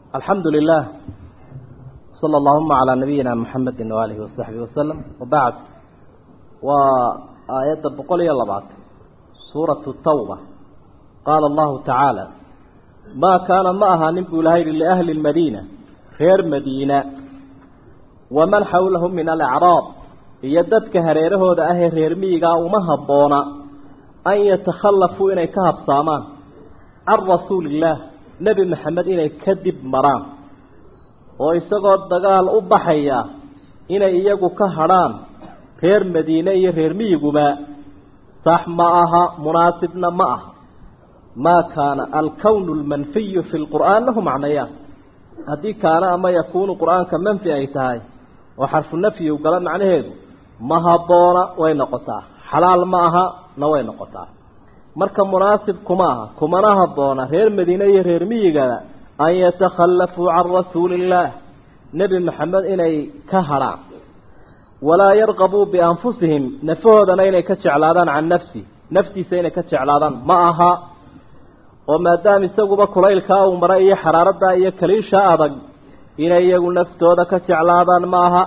alxamdu lilah sala allahuma calaa nabiyina muxamedi waaalihi wasaxbihi wasalam wabacd waa aayadda boqol iyo labaatan suuratu tawba qaala allahu tacaala maa kaana ma ahaanin buu ilahay yihi liahli lmadiina reer madiina waman xawlahum min alacraab iyo dadka hareerahooda ahee reer miyigaa uma habboona an yatakhallafuu inay ka habsaamaan can rasuuliillaah nebi maxamed inay ka dib maraan oo isagoo dagaal u baxaya inay iyagu ka hadrhaan reer madiine iyo reer miyiguba sax ma aha munaasibna ma aha maa kaana alkownu lmanfiyu fi lqur'aan lahu macnayaan haddii kaana ama yakuunu qur-aanka manfi ay tahay oo xarfu nafyi u gala macnaheedu ma habboona way noqotaa xalaal ma aha na way noqotaa marka munaasib kuma aha kumana habboona reer madiine iyo reer miyigaba an yatakhallafuu can rasuuliillaah nebi maxamed inay ka hadrhaan walaa yarqabuu bianfusihim nafahoodana inay ka jeclaadaan can nafsi naftiisa inay ka jeclaadaan ma aha oo maadaama isaguba kulaylkaa uu maray iyo xaraaradaa iyo kaliisha adag inay iyagu naftooda ka jeclaadaan ma aha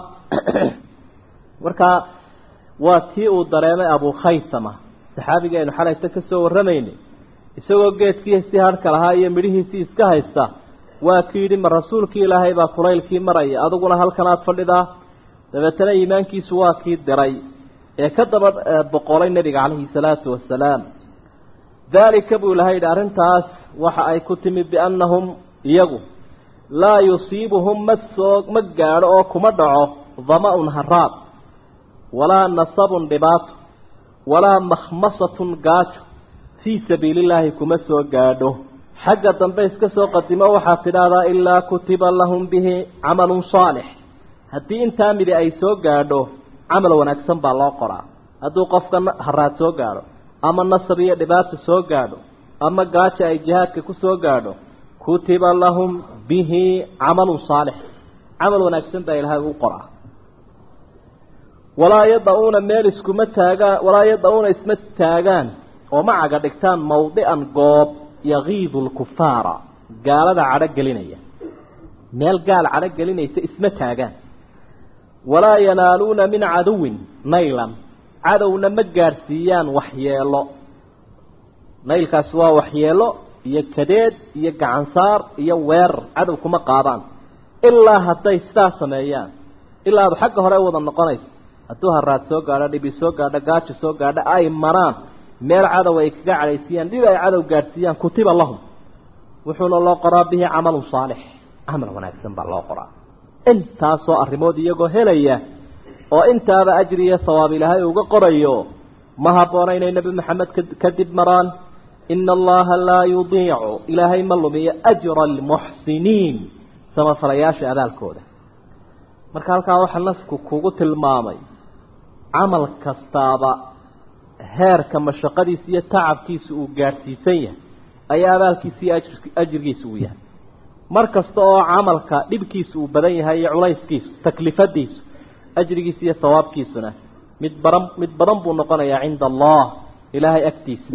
marka waa tii uu dareemay abukhaytama saxaabigeenu xalayta ka soo warramaynay isagoo geedkiisii harhka lahaa iyo midhihiisii iska haysta waa ki yidhi ma rasuulkii ilaahay baa kulaylkii maraya adiguna halkanaad fadhidaa dabeetana iimaankiisu waa kii diray ee ka daba boqolay nebiga calayhi salaatu wasalaam daalika buu ilahay yidhi arrintaas waxa ay ku timi biannahum iyagu laa yusiibuhum ma soo ma gaadho oo kuma dhaco dama-un haraad walaa nasabun dhibaato walaa makhmasatun gaajo fii sabiilillaahi kuma soo gaadho xagga dambe iska soo qadimo waxaad tidhaahdaa ilaa kutiba lahum bihi camalun saalix haddii intaa midi ay soo gaadho camal wanaagsan baa loo qoraa hadduu qofka haraad soo gaadho ama nasab iyo dhibaata soo gaadho ama gaajo ay jihaadka ku soo gaadho kutiba lahum bihi camalun saalix camal wanaagsan baa ilaahay u qoraa walaa yada-uuna meel iskuma taagaan walaa yada-uuna isma taagaan oo ma caga dhigtaan mawdican goob yagiidu lkufaara gaalada cadho gelinaya meel gaal cadho gelinaysa isma taagaan walaa yanaaluuna min caduwin naylan cadowna ma gaadhsiiyaan waxyeelo naylkaasi waa waxyeelo iyo kadeed iyo gacansaar iyo weerar cadow kuma qaadaan ilaa hadday sidaa sameeyaan ilaa adu xagga hore wada noqonaysa hadduu haraad soo gaadho dhibi soo gaadho gaajo soo gaadho ay maraan meel cadow ay kaga cadhaysiiyaan dhib ay cadow gaadhsiiyaan kutiba lahum wuxuuna loo qoraa bihi camalun saalix camal wanaagsan baa loo qoraa intaasoo arrimood iyagoo helaya oo intaaba ajri iyo hawaab ilaahay uga qorayo ma habboona inay nebi maxamed kadib maraan ina allaha laa yudiicu ilaahay ma lumiyo ajra almuxsiniin samafalayaasha abaalkooda marka halkaa waxaa nasku kugu tilmaamay camal kastaaba heerka mashaqadiisa iyo tacabkiisa uu gaadhsiisan yahay ayaa abaalkiisa iyo ajrigiisa uu yahay mar kasta oo camalka dhibkiisa uu badan yahay iyo culayskiisu taklifadiisu ajrigiisa iyo hawaabkiisuna mid baran mid badan buu noqonayaa cinda allah ilaahay agtiisa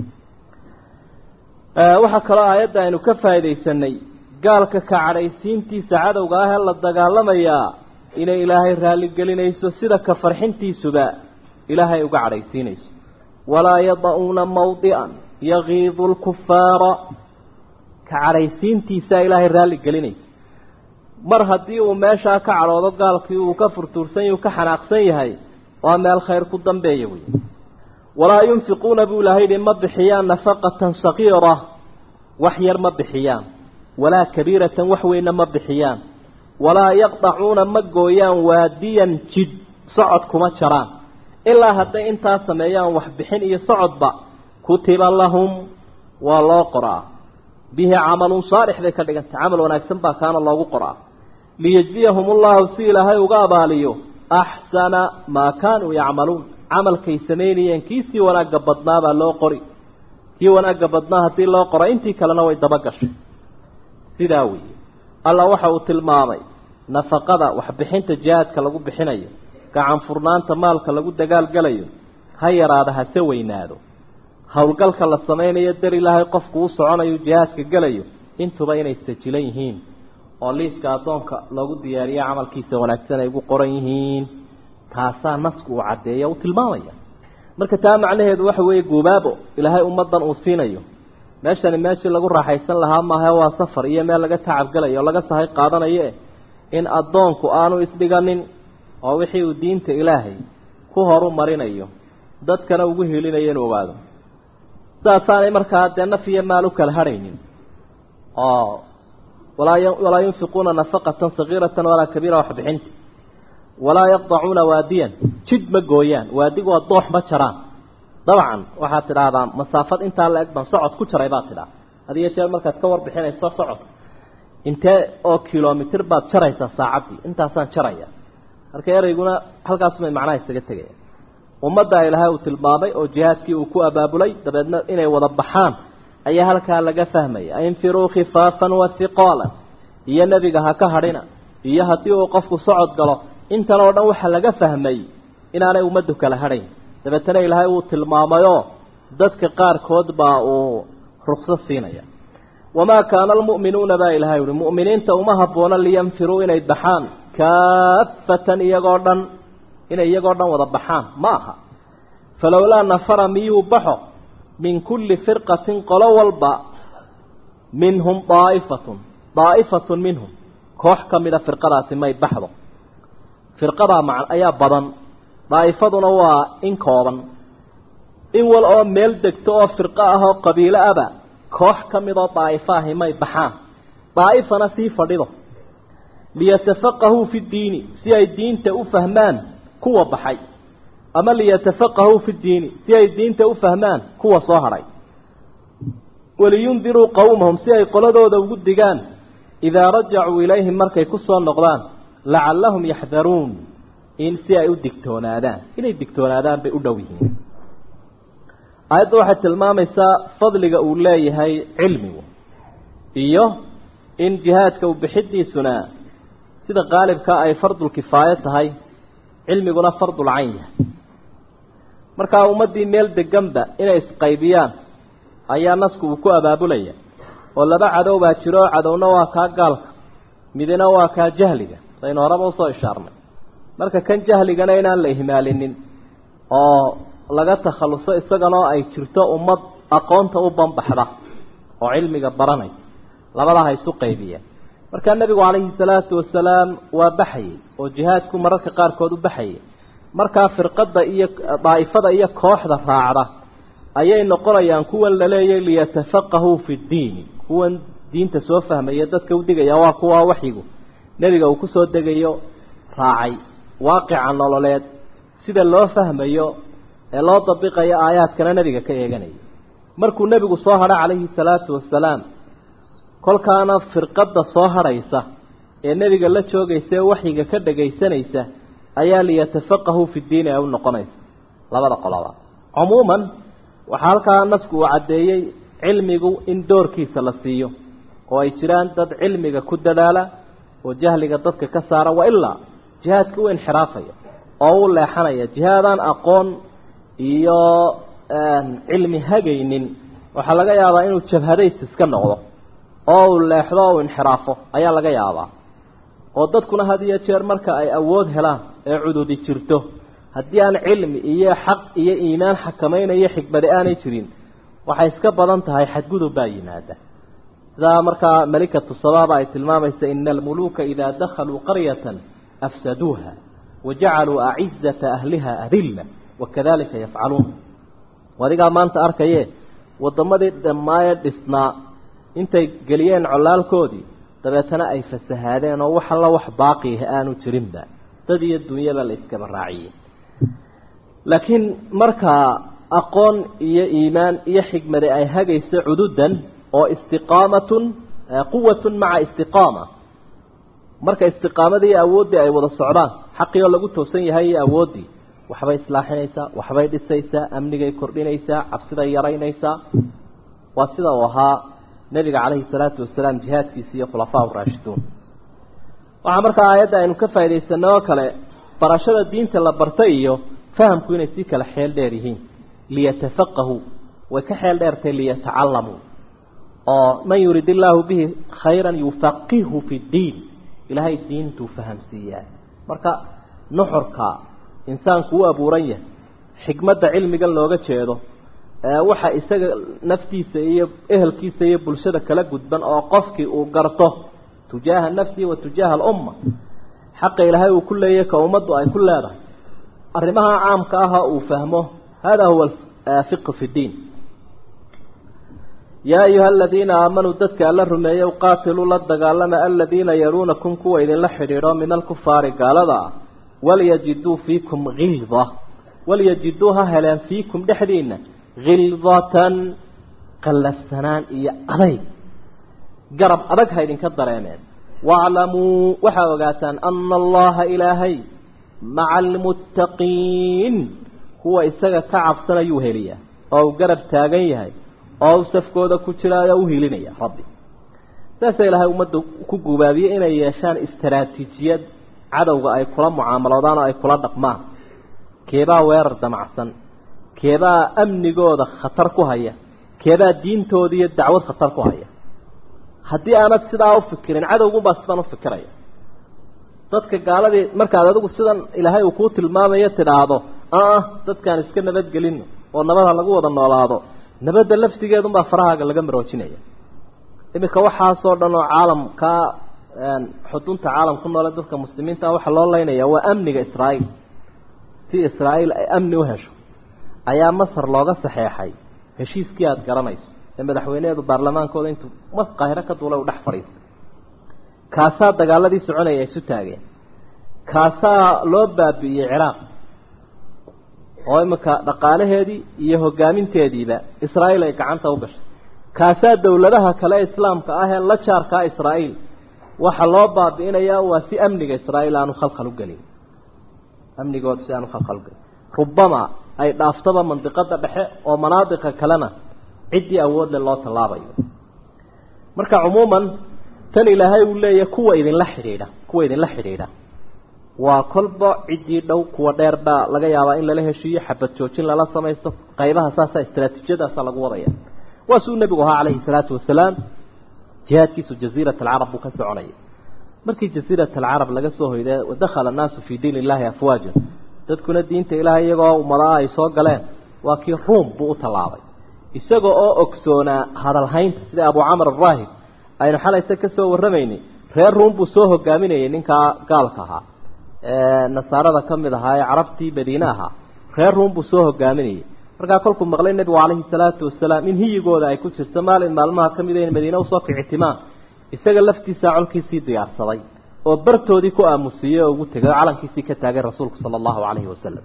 waxaa kaloo aayadda aynu ka faaidaysanay gaalka ka cadhaysiintiisa cadowga ah ee la dagaalamayaa inay ilaahay raalligelinayso sida ka farxintiisuba ilaahay uga cadhaysiinayso walaa yada-uuna mawdican yagiidu lkufaara ka cadhaysiintiisaa ilaahay raalligelinaysa mar haddii uu meeshaa ka cadhoodo gaalkii uu ka furtuursan yahy uu ka xanaaqsan yahay waa meel khayr ku dambeeya wey walaa yunfiquuna buu ilaahay yihi ma bixiyaan nafaqatan sagiira wax yar ma bixiyaan walaa kabiiratan wax weynna ma bixiyaan walaa yaqdacuuna ma gooyaan waadiyan jid socod kuma jaraan ilaa hadday intaa sameeyaan waxbixin iyo socodba kutiba lahum waa loo qoraa bihi camalun saalix bay ka dhigantay camal wanaagsan baa kaana loogu qoraa liyejziyahum ullahu si ilaahay uga abaaliyo axsana maa kaanuu yacmaluun camalkay samaynayeen kiisii wanaagga badnaa baa loo qori kii wanaagga badnaa haddii loo qora intii kalena way daba gashay sidaa weeye alla waxa uu tilmaamay nafaqada waxbixinta jihaadka lagu bixinayo gacan furnaanta maalka lagu dagaalgalayo ha yaraada hase weynaado howlgalka la samaynayo dar ilaahay qofku u soconayo jihaadka gelayo intuba inay sajilan yihiin oo liiska addoonka loogu diyaariye camalkiisa wanaagsan ay ugu qoran yihiin taasaa nasku uu caddeeya uu tilmaamaya marka taa macnaheedu waxa weeye guubaabo ilaahay ummaddan uu siinayo meeshani meeshii lagu raaxaysan lahaa maaha waa safar iyo meel laga tacabgelayo oo laga sahay qaadanaye in addoonku aanu isdhiganin oo wixii uu diinta ilaahay ku horu marinayo dadkana ugu helinayo inu ogaado sidaasaanay markaa dee naf iyo maal u kala hadhaynin oo walaa walaa yunfiquuna nafaqatan sagiiratan walaa kabiira waxbixinta walaa yaqdacuuna waadiyan jid ma gooyaan waadigu waa doox ma jaraan dabcan waxaad tidhaahdaa masaafad intaa la eg baan socod ku jaray baad tidhaha hadiyo jeer markaad ka warbixinayso socod intee oo kilomitr baad jaraysaa saacaddii intaasaan jaraya marka ereyguna halkaasumay macnaha isaga tegaya ummaddaa ilaahay uu tilmaamay oo jihaadkii uu ku abaabulay dabeedna inay wada baxaan ayaa halkaa laga fahmaya infiruu khifaafan wa hiqaalan iyo nebiga ha ka hadhina iyo haddii uu qofku socod galo intan oo dhan waxaa laga fahmay inaanay ummaddu kala hadhayn dabeetana ilaahay uu tilmaamayoo dadka qaarkood baa uu rukso siinaya wamaa kaana almu'minuuna baa ilahay uhi mu'miniinta uma habboona liyanfiruu inay baxaan kaafatan iyagoo dhan inay iyagoo dhan wada baxaan ma aha falowlaa nafara miyuu baxo min kulli firqatin qolo walba minhum daa'ifatun daa'ifatun minhum koox ka mida firqadaasi may baxdo firqadaa ma ayaa badan daa'ifaduna waa in kooban in wal oo meel degto oo firqo ah oo qabiilo aba koox ka midoo daa'ifo ahi may baxaan daa'ifana sii fadhido liyatafaqahuu fi ddiini si ay diinta u fahmaan kuwa baxay ama liyatafaqahuu fi ddiini si ay diinta u fahmaan kuwa soo hadhay waliyundiruu qowmahum si ay qoladooda ugu digaan idaa rajacuu ilayhim markay ku soo noqdaan lacallahum yaxdaruun in si ay u digtoonaadaan inay digtoonaadaan bay u dhow yihiin aayadda waxay tilmaamaysaa fadliga uu leeyahay cilmigu iyo in jihaadka u bixidiisuna sida qaalibka ay fardulkifaayo tahay cilmiguna fardul cayn yahay markaa ummaddii meel deganba inay isqaybiyaan ayaa nasku uu ku abaabulaya oo laba cadow baa jiro oo cadowna waa kaa gaalka midina waa kaa jahliga saynu horeba usoo ishaarnay marka kan jahligana inaan la ihmaalinin oo laga takhalluso isaganoo ay jirto ummad aqoonta u banbaxda oo cilmiga baranaysa labadaha isu qaybiyeen markaa nebigu calayhi salaatu wasalaam waa baxayey oo jihaadku mararka qaarkood u baxayay markaa firqadda iyo daa'ifada iyo kooxda raacda ayay noqonayaan kuwan la leeyay liyatafaqahuu fi ddiini kuwan diinta soo fahmaya dadka u digaya waa kuwa waxyigu nebiga uu kusoo degayo raacay waaqica nololeed sida loo fahmayo ee loo dabiqayo aayaadkana nebiga ka eeganaya markuu nebigu soo hadha calayhi salaatu wasalaam kolkaana firqadda soo hadhaysa ee nebiga la joogaysa ee waxyiga ka dhagaysanaysa ayaa liyatafaqahuu fi ddiini ay u noqonaysa labada qoloba cumuuman waxaa halkaa nasku uu caddeeyey cilmigu in doorkiisa la siiyo oo ay jiraan dad cilmiga ku dadaala oo jahliga dadka ka saara wa ilaa jihaadka u inxiraafaya oo u leexanaya jihaadaan aqoon iyo cilmi hagaynin waxaa laga yaabaa inuu jabhadays iska noqdo oo uu leexdo o u inxiraafo ayaa laga yaabaa oo dadkuna had iyo jeer marka ay awood helaan ee cududi jirto haddii aan cilmi iyo xaq iyo iimaan xakamaynayo xikmadi aanay jirin waxay iska badan tahay xadgudub baa yimaada sidaa markaa malikatu sabaaba ay tilmaamaysa ina almuluuka idaa dakhaluu qaryatan afsaduuha wajacaluu acizata ahliha adilla wakadalika yafcaluun adigaa maanta arkaye waddamadii dhammaaye dhisnaa intay geliyeen colaalkoodii dabeetana ay fasahaadeen oo wax alla wax baaqiah aanu jirinba dad iyo dunyaba la iskaba raaciyey laakiin markaa aqoon iyo iimaan iyo xikmadi ay hagayso cududan oo istiqaamatun quwatun maca istiqaama marka istiqaamadii iyo awooddii ay wada socdaan xaqii oo lagu toosan yahay iyo awooddii waxbay islaaxinaysaa waxbay dhisaysaa amnigay kordhinaysaa cabsiday yaraynaysaa waa sida uu ahaa nebiga calayhi salaatu wasalaam jihaadkiisi iyo khulafaa raashiduun waxaa markaa aayadda aynu ka faa'idaysano oo kale barashada diinta la barta iyo fahamku inay sii kala xeel dheer yihiin liyatafaqahuu way ka xeel dheertay liyatacalamuu oo man yurid illaahu bihi khayran yufaqihu fi ddiin ilaahay diintuu fahamsiiyaa marka nuxurka insaanku u abuuran yahay xikmadda cilmigan looga jeedo waxa isaga naftiisa iyo ehelkiisa iyo bulshada kala gudban oo qofkii uu garto tujaaha nafsihi wa tujaaha alumma xaqa ilaahay uu ku leeyahy ka ummaddu ay ku leedahay arrimaha caamka aha uu fahmo hada huwa fiqhu fi ddiin yaa ayuha aladiina aamanuu dadka alla rumeeyey qaatiluu la dagaalama aladiina yaluunakum kuwa idinla xidhiidho min alkufaari gaalada ah walyajiduu fiikum hilda walyajiduu ha heleen fiikum dhexdiina khildatan qallafsanaan iyo adayg garab adag ha idinka dareemeen waaclamuu waxaa ogaataan ana allaha ilaahay maca almuttaqiin kuwa isaga ka cabsanayuu heliyaa oo uu garab taagan yahay oo u safkooda ku jiraayo u hilinaya rabbi saasa ilaahay ummadda ku gubaabiyey inay yeeshaan istaraatiijiyad cadowga ay kula mucaamaloodaan oo ay kula dhaqmaan keebaa weerar damacsan keebaa amnigooda khatar ku haya keebaa diintooda iyo dacwad khatar ku haya haddii aanad sidaa u fikirin cadowgunbaa sidan u fikiraya dadka gaaladii markaad adigu sidan ilaahay uu kuu tilmaamayo tidhaahdo ah dadkaan iska nabadgelino oo nabadha lagu wada noolaado nabadda laftigeedunbaa farahaaga laga maroojinaya iminka waxaasoo dhan oo caalamkaa xudunta caalam ku noole dadka muslimiinta waxaa loo leynaya waa amniga israa'iil si israa'iil ay amni u hesho ayaa masar looga saxeexay heshiiskii aada garanayso ee madaxweyneheedu baarlamaankooda intuu mas qaahiro ka duulay u dhex fadhiistay kaasaa dagaaladii soconaya isu taageen kaasaa loo baabi'iyey ciraaq oo iminka dhaqaalaheedii iyo hogaaminteediiba israa'iil ay gacanta u gashay kaasaa dawladaha kale islaamka ah ee la jaarkaa israa'iil waxaa loo baabi'inayaa waa si amniga israa'iil aanu khalkhal u gelin amnigooda si aanu khalkhal ugelin rubama ay dhaaftaba mandiqada dhexe oo manaadiqa kalena ciddii awoodle loo tallaabayo marka cumuuman tan ilaahay uu leeyahay kuwa idinla xidhiidha kuwa idinla xidhiidha waa kolba ciddii dhow kuwa dheer baa laga yaabaa in lala heshiiyo xabad joojin lala samaysto qaybaha saasa istraatiijiyadaasa lagu wadaya waa suu nebigu ahaa calayhi salaatu wasalaam jihaadkiisu jaziirat alcarab buu ka soconaya markii jaziirat alcarab laga soo hoyday wadakhala annaasu fii diin illaahi afwaajan dadkuna diinta ilaahay iyagoo ummadaha ay soo galeen waa kii ruum buu u tallaabay isaga oo ogsoonaa hadalhaynta sida abu camr araahib aynu xalayta ka soo warramaynay reer ruum buu soo hogaaminayay ninkaa gaalka ahaa nasaarada ka mid ahaa ee carabtii madiine ahaa reer ruum buu soo hogaaminayay markaa kolkuu maqlay nebigu calayhi salaatu wasalaam in hiyigooda ay ku jirto maalin maalmaha ka mid a in madiine usoo kicitimaan isaga laftiisaa colkiisii diyaarsaday oo bartoodii ku aamusiiyey oo ugu tegay oo calankiisii ka taagay rasuulku sala allahu calayhi wasalam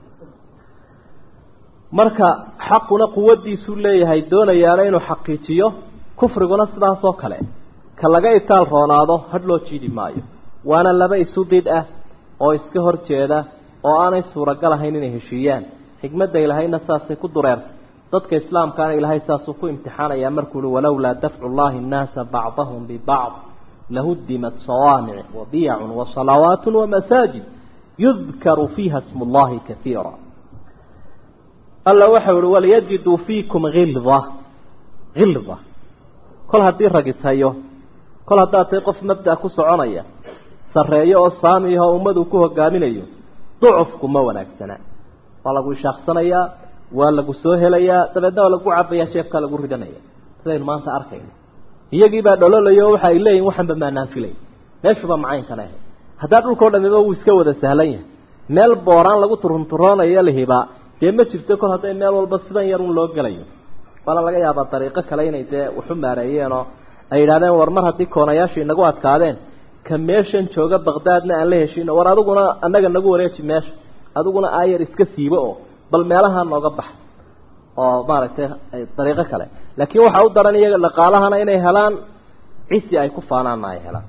marka xaquna quwaddiisuu leeyahay doonayaana inuu xaqiijiyo kufriguna sidaasoo kale ka laga itaal roonaado hadh loo jiidi maayo waana laba isu did ah oo iska hor jeeda oo aanay suuragal ahayn inay heshiiyaan xikmadda ilaahayna saasay ku dureertay dadka islaamkaana ilaahay saasuu ku imtixaanayaa markuu uhi walowlaa dafcu llahi nnaasa bacdahum bibacd lahuddimat sawaamic wabiyacun wasalawaat wamasaajid yudkaru fiiha smu llahi kaiira alla waxau ihi waliyajiduu fiikum hilda hilda kol haddii ragitayo kol haddaad tahay qof mabda ku soconaya sarreeyo oo saamiyaho ummadu ku hogaaminayo ducufku ma wanaagsana waa lagu ishaaqsanayaa waa lagu soo helayaa dabeedna waa lagu cabayaa jeefkaa lagu ridanaya sidaynu maanta arkayno iyagiibaa dhololayo waxa ay leeyihin waxanba maanaan filay meeshuba macaynkana ahay haddaa dhulkao dhamiba wuu iska wada sahlan yahay meel booraan lagu turunturoonayo lahibaa dee ma jirto kol hadday meel walba sidan yar un loo gelayo waana laga yaabaa dariiqo kale inay dee waxu maareeyeenoo ay yidhahdeen war mar haddii koonayaasha inagu adkaadeen ka meeshan jooga baqdaadna aan la heshino war adiguna annaga nagu wareeji meesha adiguna aayar iska siibo oo bal meelaha nooga bax oo maaragtay dariiqo kale laakiin waxaa u daran iyaga dhaqaalahana inay helaan cisi ay ku faanaanna ay helaan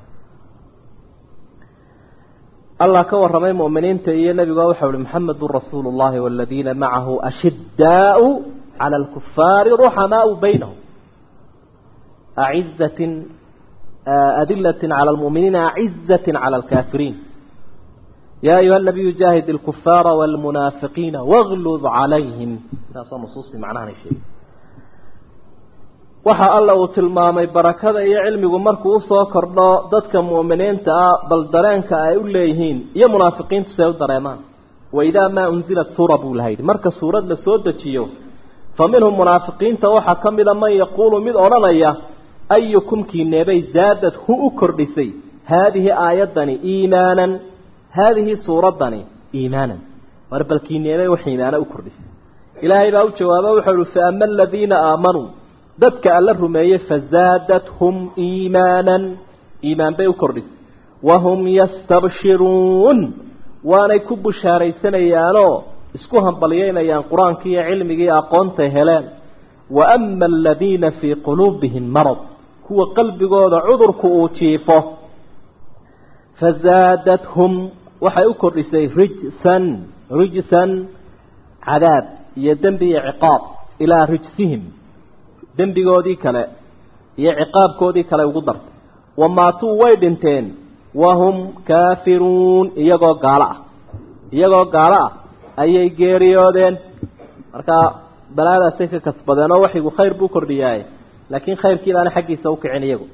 allah ka warramay mu'miniinta iyo nebiga waxau uhi maxamedun rasuulu llahi waladiina macahu ashiddaau cala alkufaari ruxamaau baynahum acizatin adilatin cala almu'miniina acizatin cala alkaafiriin ya ayuha nabiyu jaahid alkufaara walmunaafiqiina waglud calayhim saasoo nusuustii macnahan ay sheegay waxa alla uu tilmaamay barakada iyo cilmigu markuu usoo kordho dadka mu'miniinta ah bal dareenka ay u leeyihiin iyo munaafiqiintu si ay u dareemaan waidaa maa unzilat suura buu laha yidhi marka suurad la soo dejiyo fa minhum munaafiqiinta waxaa ka mida man yaquulu mid odhanaya ayukum kiineebay zaadad hu u kordhisay haadihi aayaddani iimaanan haadihi suuraddani iimaanan war bal kiineebay wax iimaana u kordhisay ilaahay baa u jawaaba wuxuu uhi fa ama aladiina aamanuu dadka alla rumeeyey fazaadathum iimaanan iimaan bay u kordhisay wahum yastabshiruun waanay ku bushaaraysanayaanoo isku hambalyaynayaan qur-aankii iyo cilmigii aqoontay heleen wa ama aladiina fii quluubihim marad kuwa qalbigooda cudurku uu jiifo fazaadathum waxay u kordhisay rijsan rijsan cadaab iyo dembi iyo ciqaab ilaa rijsihim dembigoodii kale iyo ciqaabkoodii kale ugu dartay wamaatuu way dhinteen wahum kaafiruun iyagoo gaalo ah iyagoo gaalo ah ayay geeriyoodeen markaa balaadaasay ka kasbadeen oo waxigu khayr buu kordhiyaaye laakiin khayrkii baana xaggiisa u kicin iyagu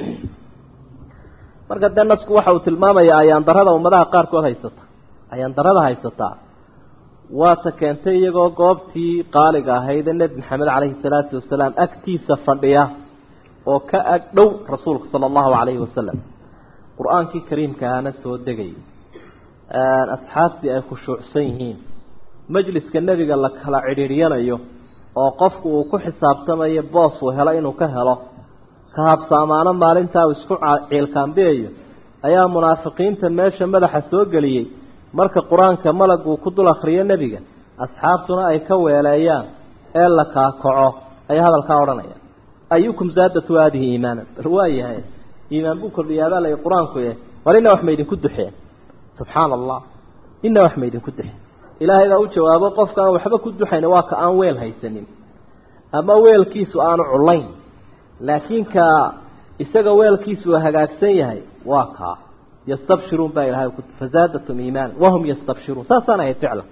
marka dee nasku waxa uu tilmaamayaa ayaandarada ummadaha qaarkood haysata ayaandarada haysataa waata keentay iyagoo goobtii qaaliga ahayd ee nebi maxamed caleyhi salaatu wasalaam agtiisa fadhiya oo ka ag dhow rasuulka sala allahu calayhi wasalam qur-aankii kariimkaana soo degay asxaabtii ay khushuucsan yihiin majliska nebiga la kala cidhiiryanayo oo qofku uu ku xisaabtamayo boos uu helo inuu ka helo ka habsaamaano maalintaa uu isku ciilkaambiyayo ayaa munaafiqiinta meesha madaxa soo geliyey marka qur-aanka malaguu ku dul akhriyo nebiga asxaabtuna ay ka weeleeyaan ee la kaakaco ayaa hadalkaa odhanaya ayukum zaadatu haadihi iimaanan bal waayahay iimaan buu kordhiyaabaa lay qur-aanku eh war ina wax ma idinku duxeen subxaana allah ina wax ma idinku duxeen ilaahay baa u jawaabo qofka aan waxba ku duxayn waa ka aan weel haysanin ama weelkiisu aanu culayn laakiin ka isaga weelkiisu uu hagaagsan yahay waa kaa yastabshiruun baa ilahay fazaadatum iimaana wahum yastabshiruun saasaan ahayd ficlan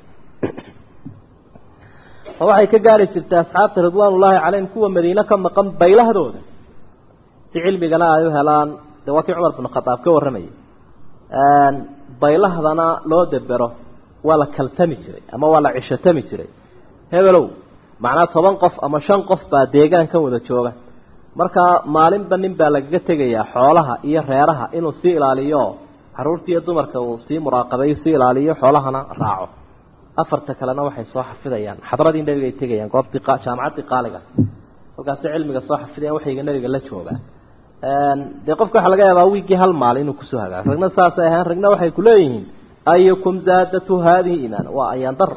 oo waxay ka gaari jirtay asxaabta ridwaan ullaahi calayhim kuwa madiine ka maqan baylahdooda si cilmigana ay u helaan dee waa kii cumar binu khadaab ka warramayay baylahdana loo debero waa la kaltami jiray ama waa la cishatami jiray hebelow macnaa toban qof ama shan qof baa deegaankan wada jooga markaa maalinba nin baa lagaga tegayaa xoolaha iyo reeraha inuu sii ilaaliyo caruurta iyo dumarka uu sii muraaqabeeyo sii ilaaliyo xoolahana raaco afarta kalena waxay soo xafidayaan xadradii nebiga ay tegayaan goobtii jaamacaddii qaaliga halkaasi cilmiga soo xafidayaan waxayga nebiga la joogaa dee qofka waxaa laga yaabaa wiiggii hal maalin inuu kusoo hagaago ragna saasay ahaan ragna waxay kuleeyihiin ayukum zaadatu haadihi iimaan waa ayaan dar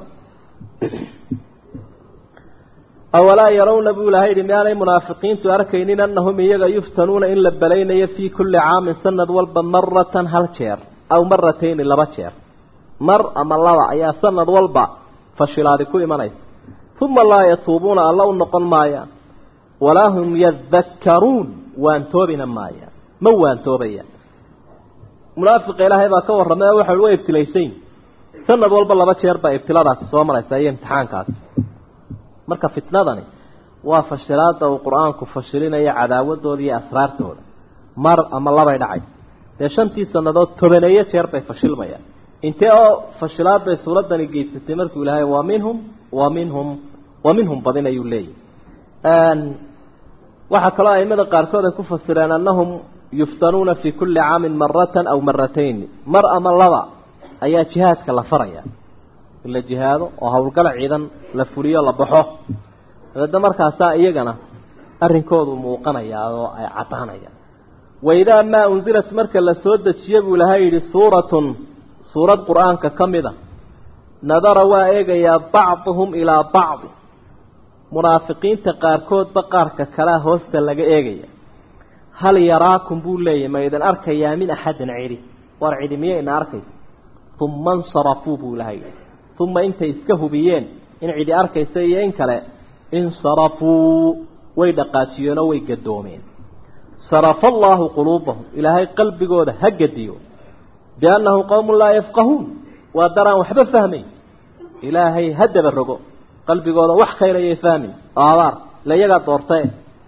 awalaa yarawna buu ilahay yihi miyaanay munaafiqiintu arkaynin annahum iyaga yuftanuuna in la belaynayo fii kulli caamin sanad walba maratan hal jeer aw maratayni laba jeer mar ama laba ayaa sanad walba fashilaadi ku imanaysa uma laa yatuubuuna alla u noqon maayaan walaa hum yadakkaruun waantoobina maayaan ma waantoobayaan munaafiqa ilaahay baa ka warramay oo waxa way ibtilaysayn sanad walba laba jeer baa ibtiladaasi soo maraysa iyo imtixaankaasi marka fitnadani waa fashilaada uu qur-aanku fashilinaya cadaawadooda iyo asraartooda mar ama labay dhacay dee shantii sannadood tobaneeyo jeer bay fashilmayaan intee oo fashilaad bay suuraddani geysatay markuu ilaahay waa minhum wa minhum wa minhum badin ayuu leeyahy waxaa kaloo aimada qaarkood ay ku fasireen annahum yuftanuuna fii kulli caamin maratan aw maratayn mar ama laba ayaa jihaadka la faraya in la jihaado oo howlgala ciidan la fuliyo la baxo dabeedna markaasaa iyagana arrinkoodu muuqanayaa oo ay caddaanayaan waidaa maa unzilat marka la soo dejiye buu ilahay yidhi suuratun suurad qur-aanka ka mid a nadara waa eegayaa bacduhum ilaa bacdi munaafiqiinta qaarkoodba qaarka kalea hoosta laga eegaya hal yaraakum buu leeyahy ma idin arkayaa min axadin cidi war cidi miya ina arkaysa uma insarafuu buu ilahay yidhi uma intay iska hubiyeen in cidi arkaysa iyo in kale insarafuu way dhaqaajiyeenoo way gadoomeen sarafa allaahu quluubahum ilaahay qalbigooda ha gediyo biannahum qowmun laa yafqahuun waa daraan waxba fahmayn ilaahay ha daba rogo qalbigooda wax khayr ayay fahmin oo abaar la iyagaa doortae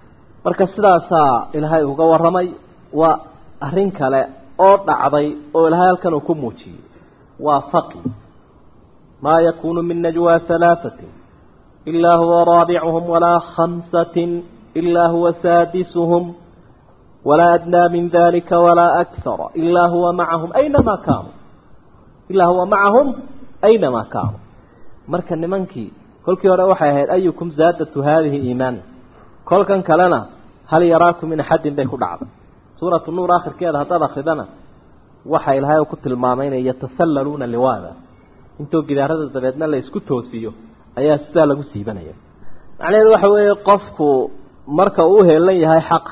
marka sidaasaa ilaahay uga warramay waa arrin kale oo dhacday oo ilaahay halkan uu ku muujiyey waa faqi maa yakuunu min najwaa halaahatin ilaa huwa raabicuhum walaa khamsatin ilaa huwa saadisuhum walaa adnaa min dalika walaa akara ilaa huwa macahum aynamaa kaanuu ilaa huwa macahum aynamaa kaanuu marka nimankii kolkii hore waxay ahayd ayukum zaadatu haadihi iimaana kolkan kalena hal yaraakum min axadin bay ku dhacday suuratu nuur akhirkeeda haddaad akridana waxa ilaahay ku tilmaamay inay yatasallaluuna liwaada intoo gidaarada dabeedna la isku toosiyo ayaa sidaa lagu siibanaya macnaheedu waxa weeye qofku marka uu heelan yahay xaq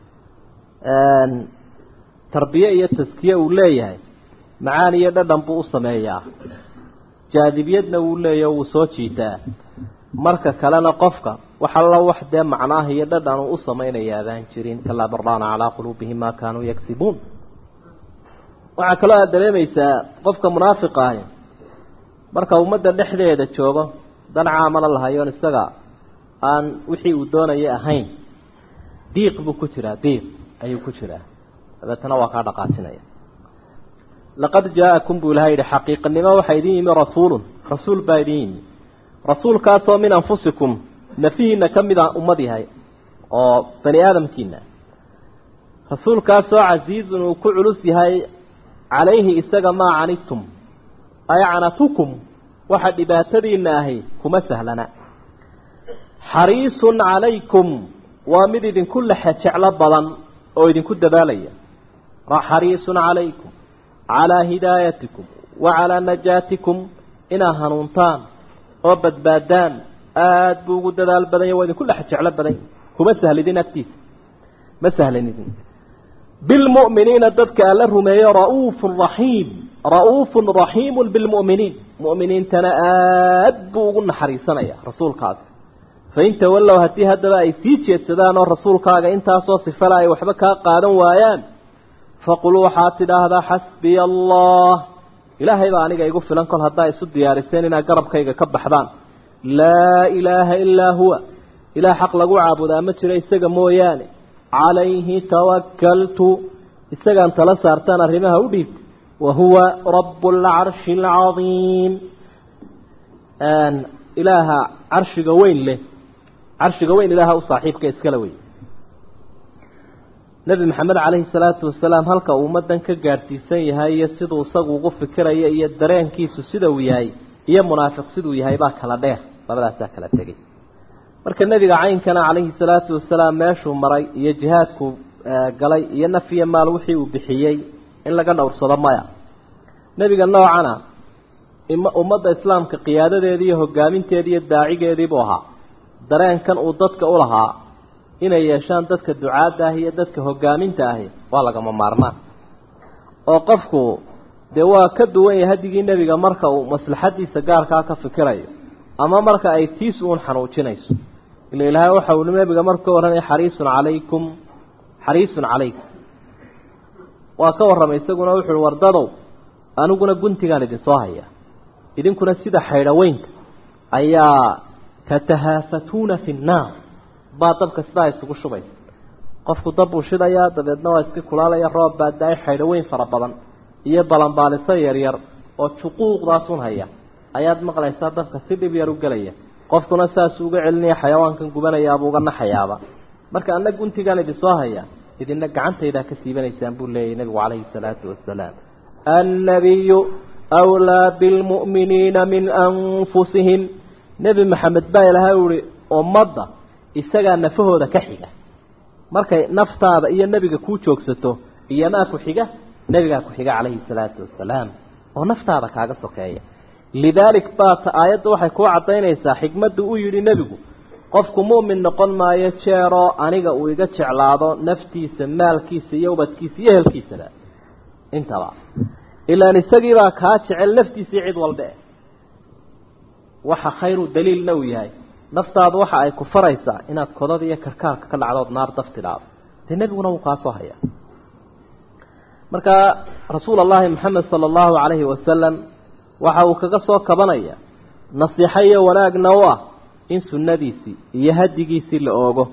tarbiye iyo taskiye uu leeyahay macaan iyo dhadhan buu u sameeyaa jaadibiyadna wuu leeyahy wuu soo jiitaa marka kalena qofka wax alla wax dee macnaaha iyo dhadhan uu u samaynaya adaan jirin kalaa bardaana calaa quluubihim maa kaanuu yagsibuun waxaa kaloo aada dareemaysaa qofka munaafiqa ahi marka ummadda dhexdeeda joogo dan caamala lahayoon isaga aan wixii uu doonaya ahayn diiq buu ku jiraa diiq ayuu ku jiraa dabeetana waa kaa dhaqaajinaya laqad jaa-akum buu ilahay yihi xaqiiqanimo waxaa idin yimi rasuulun rasuul baa idin yimi rasuulkaasoo min anfusikum nafihiina ka mida ummad yahay oo bani aadamkiina rasuulkaasoo casiizun uu ku culus yahay calayhi isaga maa canidtum ay canatukum waxa dhibaatadiina ahi kuma sahlana xariisun calaykum waa mid idinku lexe jeclo badan oo idinku dadaalaya xariisun calaykum calaa hidaayatikum wa calaa najaatikum inaa hanuuntaan oo badbaadaan aada buu ugu dadaal badanya waa idinku dhex jeclo badanya kuma sahlidin agtiisa ma sahlanidin bilmu'miniina dadka alla rumeeyo ra'uufun raxiim ra'uufun raxiimun bilmu'miniin mu'miniintana aada buu ugu naxariisanaya rasuulkaasi fain tawallow haddii haddaba ay sii jeedsadaan oo rasuulkaaga intaasoo sifala ay waxba kaa qaadan waayaan faqul waxaad tidhaahdaa xasbiya allah ilaahay baa aniga igu filan kol haddaa isu diyaariseen inaad garabkayga ka baxdaan laa ilaaha ilaa huwa ilaah xaq lagu caabudaa ma jiro isaga mooyaane calayhi tawakaltu isagaan tala saartaan arrimaha u dhiibta wa huwa rabu alcarshi alcadiim ilaaha carshiga weyn leh carshiga weyn ilaaha u saaxiibka iskala wey nebi maxamed calayhi salaatu wasalaam halka uu ummaddan ka gaadhsiisan yahay iyo siduu isagu ugu fikirayo iyo dareenkiisu sida uu yahay iyo munaafiq siduu yahay baa kala dheer labadaasaa kala tegey marka nebiga caynkana calayhi salaatu wasalaam meeshuu maray iyo jihaadku galay iyo naf iyo maal wixii uu bixiyey in laga dhowrsado maya nebiga noocana ummadda islaamka qiyaadadeedii iyo hogaaminteedii iyo daacigeediibuu ahaa dareenkan uu dadka u lahaa inay yeeshaan dadka ducaadda ahi iyo dadka hogaaminta ahi waa lagama maarmaan oo qofku dee waa ka duwan yahay hadigii nebiga marka uu maslaxadiisa gaarkaa ka fikirayo ama marka ay tiis uun xanuujinayso ila ilaahay waxa uu nebiga marku ka warramay xariisun calaykum xariisun calaykum waa ka warramay isaguna wuxuuhi wardadow aniguna guntigaan idinsoo haya idinkuna sida xaydhaweynka ayaa tatahaafatuuna fi nnaar baa dabka sidaa isugu shubaysa qofku dab buu shidayaa dabeedna waa iska kulaalaya roob baa da-ay xaydhaweyn fara badan iyo balanbaaliso yaryar oo juquuqdaasun haya ayaad maqlaysaa dabka si dhib yar u gelaya qofkuna saasuu uga celinaya xayawaankan gubanayaabuu uga naxayaaba marka anna guntigaan idinsoo haya idina gacantaydaa ka siibanaysaan buu leeyahy nebigu calayhi salaatu wasalaam annabiyu wlaa bilmu'miniina min anfusihim nebi maxamed baa ilahay uhi ummadda isagaa nafahooda ka xiga markay naftaada iyo nebiga kuu joogsato iyomaa ku xiga nebigaa ku xiga calayhi salaatu wasalaam oo naftaada kaaga sokeeya lidaalik baata aayadda waxay kuu caddaynaysaa xikmaddu u yidhi nebigu qofku mu'min noqon maayo jeeroo aniga uu iga jeclaado naftiisa maalkiisa iyo ubadkiisa iyo ehelkiisaba intaba ilaan isagiibaa kaa jecel naftiisii cid walbe waxa khayru daliilna uu yahay naftaadu waxa ay ku faraysaa inaad kodada iyo karkaarka ka dhacdood naar daf tidhaado dee nebiguna wuu kaasoo hayaa markaa rasuul allahi maxamed sala allahu calayhi wasalam waxa uu kaga soo kabanaya nasiixo iyo wanaagna u ah in sunnadiisii iyo hadigiisii la oogo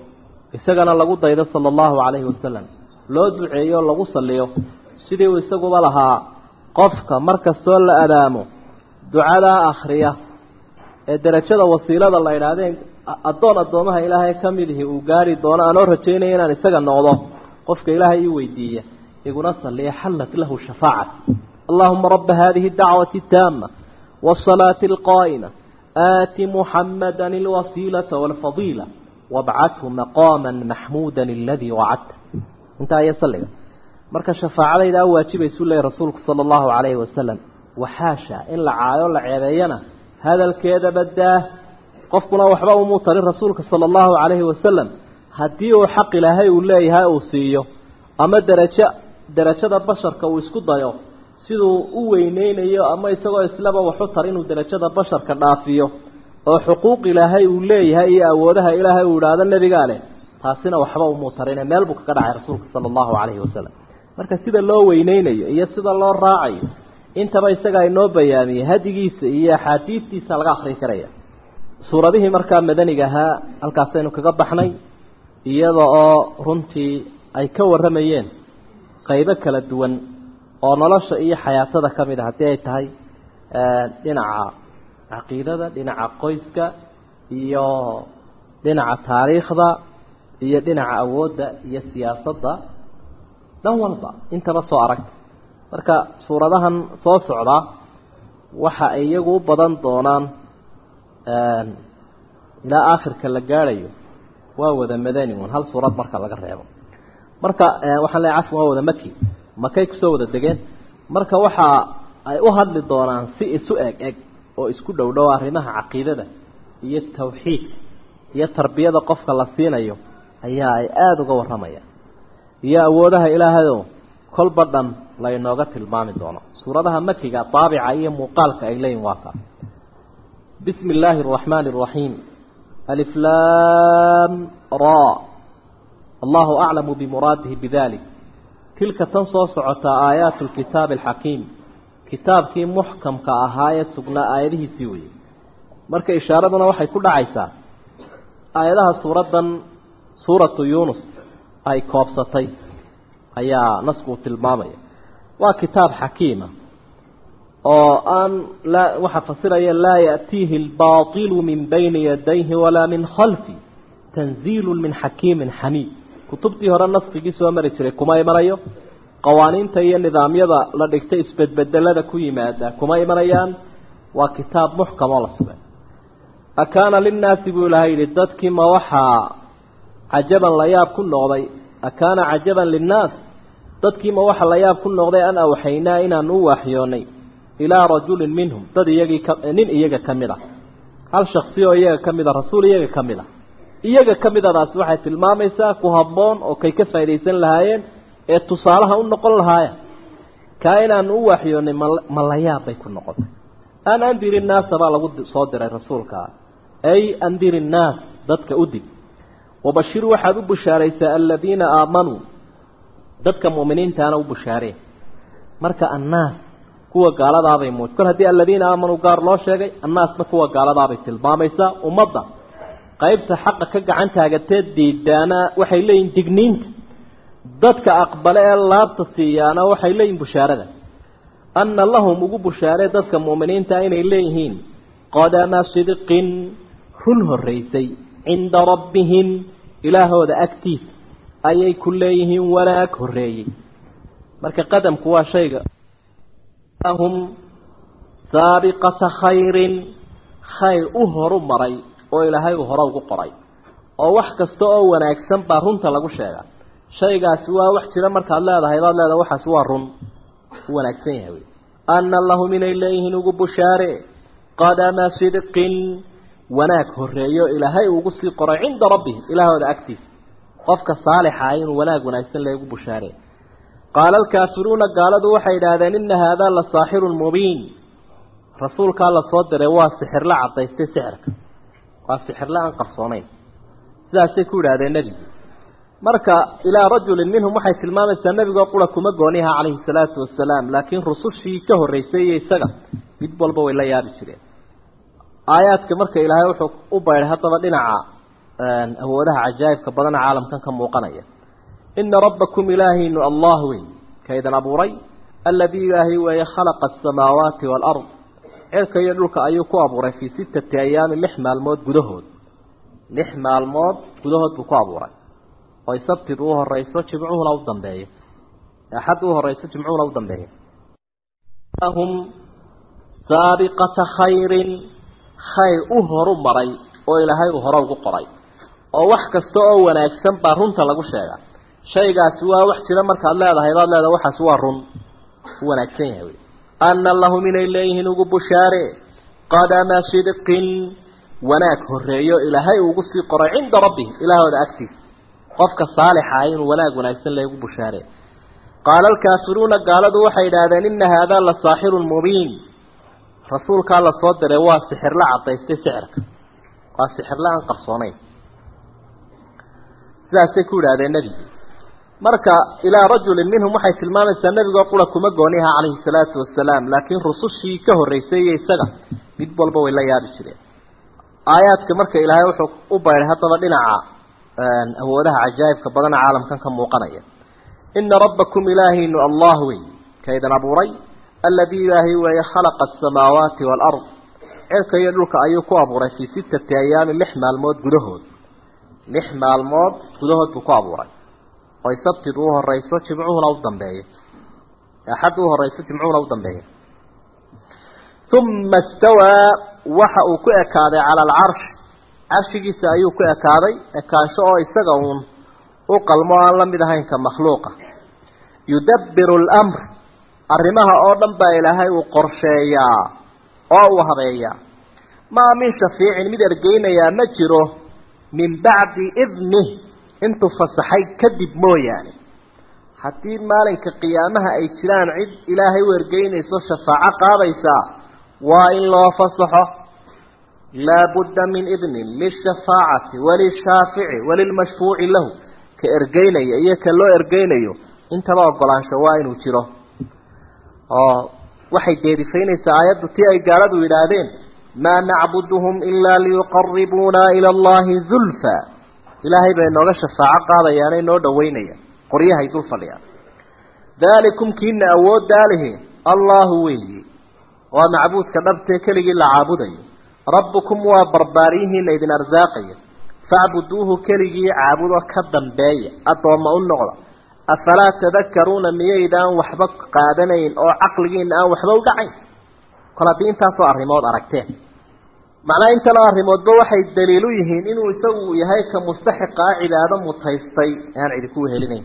isagana lagu daydo sala allahu calayhi wasalam loo duceeyo lagu salliyo sidii uu isaguba lahaa qofka mar kastoo la adaamo ducadaa akhriya ee derajada wasiilada la idhaahdeen addoon addoomaha ilaahay ka midihi uu gaari doono aanoo rajaynaya inaan isaga noqdo qofka ilaahay ii weydiiya iguna salliya xallat lahu shafaacati allahuma rabba hadihi dacwati taama wasalaati alqaa'ima aati muxamada alwasiilata walfadiila wabcathu maqaama maxmuuda aladii wacadta intaa iyo salliga marka shafaacadayda a waajibaysu leeyay rasuulku sala allahu calayhi wasalam waxaasha in la caayo la ceebeeyana hadalkeeda badaa qofkuna waxba umuu tarin rasuulka sala allahu calayhi wasalam haddii uu xaq ilaahay uu leeyahay uu siiyo ama derajo derajada basharka uu isku dayo siduu u weyneynayo ama isagoo islaba waxu tar inuu derajada basharka dhaafiyo oo xuquuq ilaahay uu leeyahay iyo awoodaha ilaahay uu idhaahdo nebigaa leh taasina waxba umuu tarine meel buu kaga dhacay rasuulka sala allahu calayhi wasalam marka sida loo weyneynayo iyo sida loo raacayo intaba isagaa inoo bayaamiyey hadigiisa iyo axaadiidtiisa laga akri karaya suuradihii markaa madaniga ahaa halkaasaynu kaga baxnay iyada oo runtii ay ka warramayeen qaybo kala duwan oo nolosha iyo xayaatada ka mid a haddii ay tahay dhinaca caqiidada dhinaca qoyska iyo dhinaca taariikhda iyo dhinaca awoodda iyo siyaasadda dhan walba intaba soo aragta marka suuradahan soo socda waxa ay iyagu u badan doonaan ilaa aakhirka la gaadhayo waa wada madani un hal suurad marka laga reebo marka waxaan leeay cafwan waa wada maki makay kusoo wada degeen marka waxa ay u hadli doonaan si isu eg eg oo isku dhow dhow arrimaha caqiidada iyo tawxiidka iyo tarbiyada qofka la siinayo ayaa ay aada uga warramayaan iyo awoodaha ilaahayoo kolba dhan la inooga tilmaami doono suuradaha makiga daabica iyo muuqaalka ay leeyihin waa kaa bismi illaahi araxmaani araxiim aliflaam ra allahu aclamu bimuraadihi bidalik tilka tan soo socotaa aayaatu lkitaabi alxakiim kitaabkii muxkamka ahaa ee sugnaa aayadihiisii weyey marka ishaaraduna waxay ku dhacaysaa aayadaha suuraddan suuratu yuunus ay koobsatay ayaa nasku uu tilmaamaya waa kitaab xakiima oo aan laa waxaa fasiraya laa ya'tiihi albaatilu min bayni yadayhi walaa min khalfi tanziilu min xakiimin xamiid kutubtii hore naskigii soo mari jiray kuma imanayo qawaaniinta iyo nidaamyada la dhigtay isbedbedelada ku yimaada kuma imanayaan waa kitaab muxkam oo la sugay akaana linnaasi buu ilahay yidhi dadkii ma waxaa cajaban la yaab ku noqday akaana cajaban linnaas dadkiima waxa la yaab ku noqday an awxaynaa inaan u waaxyoonay ilaa rajulin minhum dad iyagii ka nin iyaga ka mid a hal shaksi oo iyaga ka mid a rasuul iyaga ka mid a iyaga ka midadaasi waxay tilmaamaysaa ku habboon oo kay ka faaidaysan lahaayeen ee tusaalaha u noqon lahaaya kaa inaan u waaxyoonay ma la yaab bay ku noqotay an andiri nnaasa baa lagu soo diray rasuulkaa ay andiri nnaas dadka u dig wabashir waxaad u bushaaraysaa aladiina aamanuu dadka mu'miniintaana u bushaareen marka annaas kuwa gaaladaabay muuj kol haddii aladiina aamanuu gaar loo sheegay annaasna kuwa gaaladaabay tilmaamaysaa ummadda qaybta xaqa ka gacan taagatee diidaana waxay leeyihin digniinta dadka aqbale ee laabta siiyaana waxay leeyihin bushaarada anna lahum ugu bushaaree dadka mu'miniinta inay leeyihiin qadama sidqin run horraysay cinda rabbihim ilaahooda agtiisa ayay ku leeyihiin wanaag horreeyey marka qadamku waa shayga hum saabiqata khayrin khayr u horu maray oo ilaahay uu hore ugu qoray oo wax kasta oo wanaagsan baa runta lagu sheegaa shaygaasi waa wax jira markaad leedahay baad leedahay waxaasi waa run u wanaagsan yahay wey anna lahum inay leeyihiin ugu bushaare qadama sidqin wanaag horreeyo ilaahay ugu sii qoray cinda rabbihim ilaahooda agtiisa qofka saalixa ah inuu wanaag wanaagsan leegu bushaare qaala alkaafiruuna gaaladu waxay idhaahdeen ina haadaa la saaxirun mubiin rasuulkaa la soo diray waa sixirla caddaystay sixirka waa sixirla aan qarsoonayn sidaasay ku yidhahdeen nebigu marka ilaa rajulin minhum waxay tilmaamaysaa nebigoo qura kuma gooniha calayhi salaatu wasalaam laakiin rusushii ka horreysay iyo isaga mid walba way la yaabi jireen aayaadka marka ilaahay wuxuu u baydhay haddaba dhinaca awoodaha cajaa'ibka badana caalamkan ka muuqanaya ina rabbakum ilaahaynu allah wey kaydan abuuray aladii ilaahay weeye khalaqa asamaawaati waalard cirka iyo dhulka ayuu ku abuuray fii sittati ayaamin lix maalmood gudahood lix maalmood gudahood buu ku abuuray oy sabtidu u horeyso jimcuhuna u dambeeyo axadda u horeyso jimcuhuna u dambeeyo hum saabiqata khayrin khayr u horu maray oo ilaahay uu hore ugu qoray oo wax kasta oo wanaagsan baa runta lagu sheegaa shaygaasi waa wax jira markaad leedahay baad leedahay waxaasi waa run u wanaagsan yahay wey ana lahum inay leeyihiin ugu bushaare qadama sidqin wanaag horeeyo ilaahay ugu sii qoray cinda rabbihim ilaahooda agtiisa qofka saalixa ah inuu wanaag wanaagsan leegu bushaare qaala alkaafiruuna gaaladu waxay idhaahdeen ina haadaa la saaxirun mubiin rasuulkaa la soo diray waa sixirla cadaystay sixirka waa sixirla aan qarsoonayn sidaasay ku idhahdeen nebigu marka ilaa rajulin minhum waxay tilmaamaysaa nebigoo qura kuma gooniha calayhi salaatu wasalaam laakiin rusushii ka horreysay iyo isaga mid walba way la yaabi jireen aayaadka marka ilaahay wuxuu u bayray haddaba dhinaca awoodaha cajaa'ibka badana caalamkan ka muuqanaya ina rabbakum ilaahaynu allah wey kaydan abuuray aladii ilaahay weeye khalaqa asamaawaati waalard cirka iyo dhulka ayuu ku abuuray fii sittati ayaamin lix maalmood gudahood lix maalmood gudahood buu ku abuuray oy sabtidu u horeyso jimcuhuna u dambeeyo axadda u horeyso jimcuhuna u dambeeyo uma istawaa waxa uu ku ekaaday cala alcarsh carshigiisa ayuu ku ekaaday ekaansho oo isaga uun u qalmo aan la mid ahayn ka makhluuqa yudabbiru alamr arrimaha oo dhan baa ilaahay uu qorsheeyaa oo uu habeeyaa maa min shafiicin mid ergeynayaa ma jiro min bacdi idnih intuu fasaxay kadib mooyaane haddii maalinka qiyaamaha ay jiraan cid ilaahay u ergeynayso shafaaco qaadaysaa waa in loo fasaxo laabudda min idnin lishafaacati walishaafici walilmashfuuci lahu ka ergeynaya iyo ka loo ergeynayo intaba ogolaansho waa inuu jiro oo waxay deedifaynaysaa aayaddu tii ay gaaladu yidhaahdeen maa nacbuduhum ilaa liyuqaribuuna ila allahi zulfa ilaahay bay nooga shafaaco qaadayaanay noo dhaweynayaan qoryahay dul fadhiyaan daalikum kiina awooddaa lihi allahu weeyi waa macbuudka dhabtee keligii la caabudayo rabbukum waa barbaaryihiina idin arsaaqaya facbuduuhu keligii caabudo ka dambeeya addoomma u noqda afalaa tadakaruuna miyaydaan waxba qaadanayn oo caqligiina aan waxba u dhacayn kol haddii intaasoo arrimood aragteen macnaa intanoo arrimoodba waxay daliilu yihiin inuu isagu yahay ka mustaxiqaa cibaado mutaystay aan idinku wehelinayn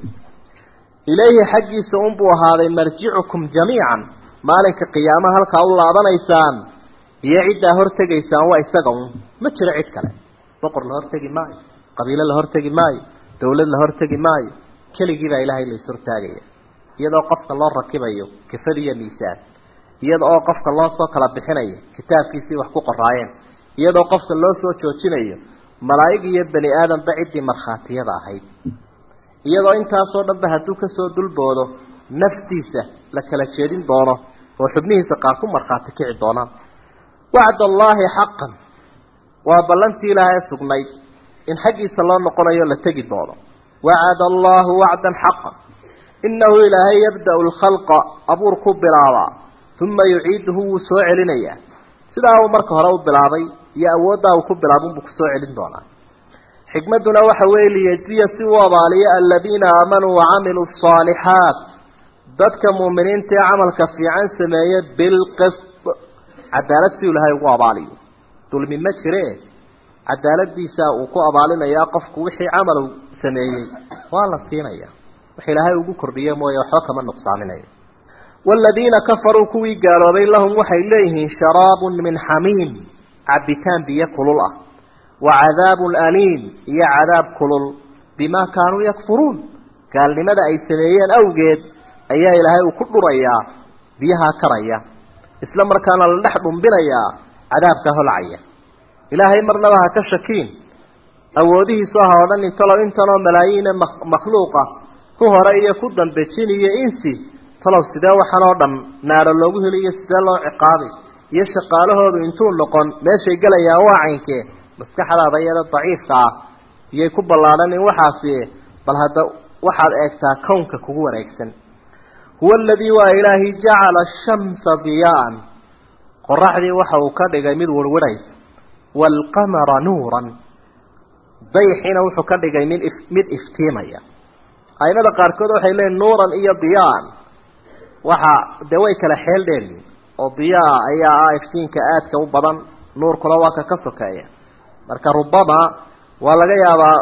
ilayhi xaggiisa unbuu ahaaday marjicukum jamiican maalinka qiyaamaha halkaa u laabanaysaan iyo ciddaa hortegaysaan waa isaga un ma jiro cid kale boqor la hortegi maayo qabiilo la hortegi maayo dawlad la hortegi maayo keligii baa ilaahay la ishortaagaya iyadoo qofka loo rakibayo kafad iyo miisaan iyada oo qofka loo soo kala bixinayo kitaabkiisii wax ku qoraayeen iyadoo qofka loo soo joojinayo malaa'ig iyo bani aadamba ciddii markhaatiyada ahayd iyadoo intaasoo dhanba hadduu kasoo dulboodo naftiisa la kala jeedin doono oo xubnihiisa qaar ku markhaati kici doonaan wacd allaahi xaqan waa ballantii ilaahay sugnayd in xaggiisa loo noqonayo la tegi doono wacada allaahu wacdan xaqan innahu ilaahay yabda'u lkhalqa abuur ku bilaabaa uma yuciiduhu wuu soo celinayaa sidaa uu marka hore u bilaabay iyo awooddaa uu ku bilaabunbuu kusoo celin doonaa xikmadduna waxa weeye liyajiya si uu abaaliyo aladiina aamanuu wacamiluu asaalixaat dadka muuminiinta ee camalka fiican sameeye bilqist cadaalad si ilaahay ugu abaaliyo dulmi ma jiree cadaaladiisa uu ku abaalinayaa qofku wixii camalu sameeyey waa la siinaya wax ilaahay ugu kordhiye mooye waxba kama nuqsaaminayo waaladiina kafaruu kuwii gaaloobay lahum waxay leeyihiin sharaabun min xamiim cabitaan biyo kulul ah wa cadaabun aliim iyo cadaab kulul bimaa kaanuu yakfuruun gaalnimada ay sameeyeen awgeed ayaa ilaahay uu ku dhurayaa biyahaa karaya isla markaana la dhex dhumbinayaa cadaabka holcaya ilaahay marnaba ha ka shakiin awoodihiisu aha o dhan intalo intanoo malaayiine makhluuqa ku hore iyo ku dambe jin iyo insi talow sidee waxan oo dhan naaro loogu heliyo sidee loo ciqaabay iyo shaqaalahoodu intuu noqon meeshay gelayaan waa caynkee maskaxdaada iyada daciifka ah iyay ku ballaadhanin waxaasi bal hadda waxaad eegtaa kownka kugu wareegsan huwa aladii waa ilaahi jacala ashamsa diyaan qoraxdii waxa uu ka dhigay mid warwarhaysa waalqamara nuuran dayixiina wuxuu ka dhigay mid if mid iftiimaya aimada qaarkood waxay leeyiin nuuran iyo diyaan waxa dee way kala xeel dheeryihin oo diyaa ayaa ah iftiinka aadka u badan nuurkuna waa ka ka sokeeya marka rubama waa laga yaabaa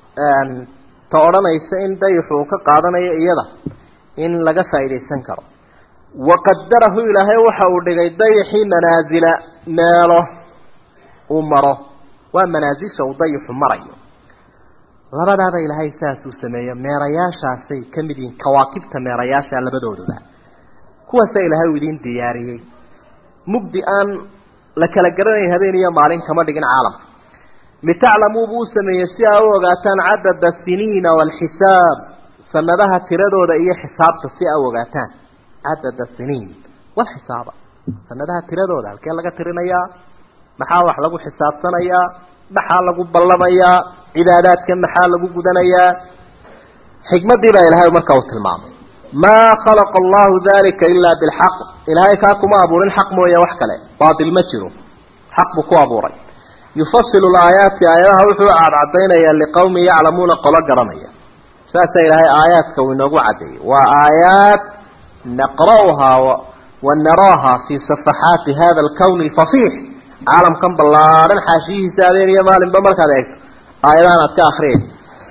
ta odhanaysa in dayixu uu ka qaadanayo iyada in laga faa'iidaysan karo waqadarahu ilaahay waxa uu dhigay dayixii manaasila meelo uu maro waa manaasisha uu dayixu marayo labadaaba ilaahay saasuu sameeyo meerayaashaasay ka mid yihiin kawaakibta meerayaasha labadooduba kuwaasaa ilaahay uu idiin diyaariyey mugdi aan la kala garanayn habeen iyo maalin kama dhigin caalamka litaclamuu buu u sameeyey si aa u ogaataan cadada siniina waalxisaab sanadaha tiradooda iyo xisaabta si aa u ogaataan cadada siniin walxisaaba sanadaha tiradooda halkee laga tirinayaa maxaa wax lagu xisaabsanayaa maxaa lagu ballamayaa cibaadaadka maxaa lagu gudanayaa xikmaddii baa ilaahay markaa uu tilmaamay maa khalaqa allahu dalika ilaa bilxaq ilaahay kaa kuma abuurin xaq mooye wax kale baatil ma jiro xaq buu ku abuuray yufasilu laayaati aayadaha wuxuu cadcadaynayaa liqowmin yaclamuuna qolo garanaya saasaa ilaahay aayaadka uu inoogu caddeeyey waa aayaat naqra'uhaa wa naraaha fii safaxaati hada alkowni alfasiix caalamkan ballaadhan xaashiyihiisa habeen iyo maalinba markaad eegto aayadahan aad ka akriyaysa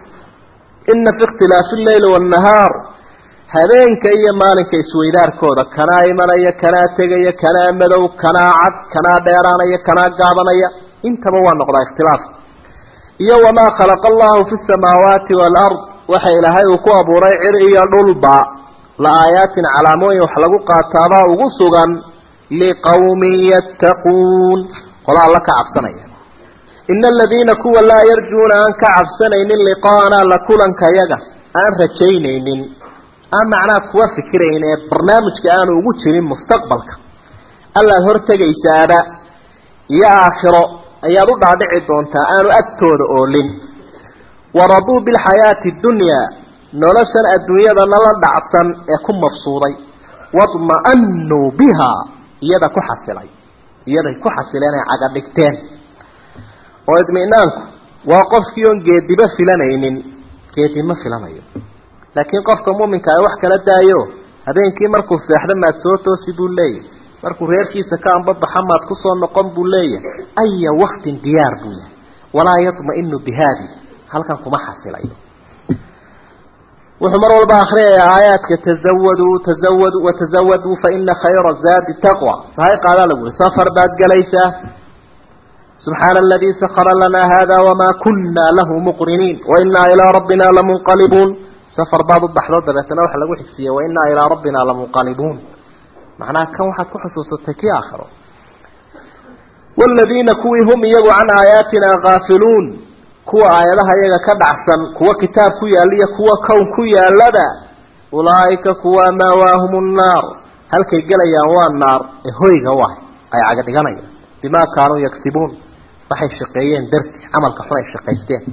ina fi ikhtilaafi alleyli waannahaar habeenka iyo maalinka isweydaarkooda kanaa imanaya kanaa tegaya kanaa madow kanaa cad kanaa dheeraanaya kanaa gaabanaya intaba waa noqdaa ikhtilaafka iyo wamaa khalaqa allahu fi samaawaati waalard waxa ilaahay uu ku abuuray cir iyo dhulba la aayaatin calaamooyin wax lagu qaataabaa ugu sugan liqowmin yattaquun qola alla ka cabsanaya ina aladiina kuwa laa yarjuuna aan ka cabsanaynin liqaana la kulankayaga aan rajaynaynin aan macnaha kuwa fikirayn ee barnaamijka aanu ugu jirin mustaqbalka allaad hortegaysaaba iyo aakhiro ayaad u dhaadhici doontaa aanu agtooda oolin waraduu bilxayaati dunyaa noloshan adduunyadana la dhacsan ee ku mafsuuday wadma'anuu bihaa iyada ku xasilay iyaday ku xasileen ay caga dhigteen oo idminaanku waa qofkii oon geediba filanaynin geedi ma filanayo laakiin qofka muuminka ay wax kala daayo habeenkii markuu seexdo maad soo toosi buu leeyahy markuu reerkiisa ka anbabaxa maad kusoo noqon buu leeyahay aya waktin diyaar buu yahay walaa yadma'inu bihaadi halkan kuma xasilayo wuxuu mar walba akhriyayaa aayaadka tazawaduu tazawadu watazawaduu faina khayra zaadi taqwa sahay qaadaa lagu uri safar baad gelaysaa subxaana aladii sakara lanaa hada wamaa kunna lahu muqriniin wainaa ilaa rabbina lamunqalibuun safar baad u baxdo dabeetana waxa lagu xigsiiyey wainaa ilaa rabbina lamunqalibuun macnaha kan waxaad ku xusuusatay kii aakhiro waaladiina kuwii hum iyagu can aayaatina kaafiluun kuwa aayadaha iyaga ka dhacsan kuwa kitaab ku yaalla iyo kuwa kown ku yaallaba ulaa'ika kuwa maawaahum nnaar halkay gelayaan waa naar ee hoyga u ah ay caga dhiganayaan bimaa kaanuu yagsibuun waxay shaqeeyeen darti camalka xun ay shaqaysteen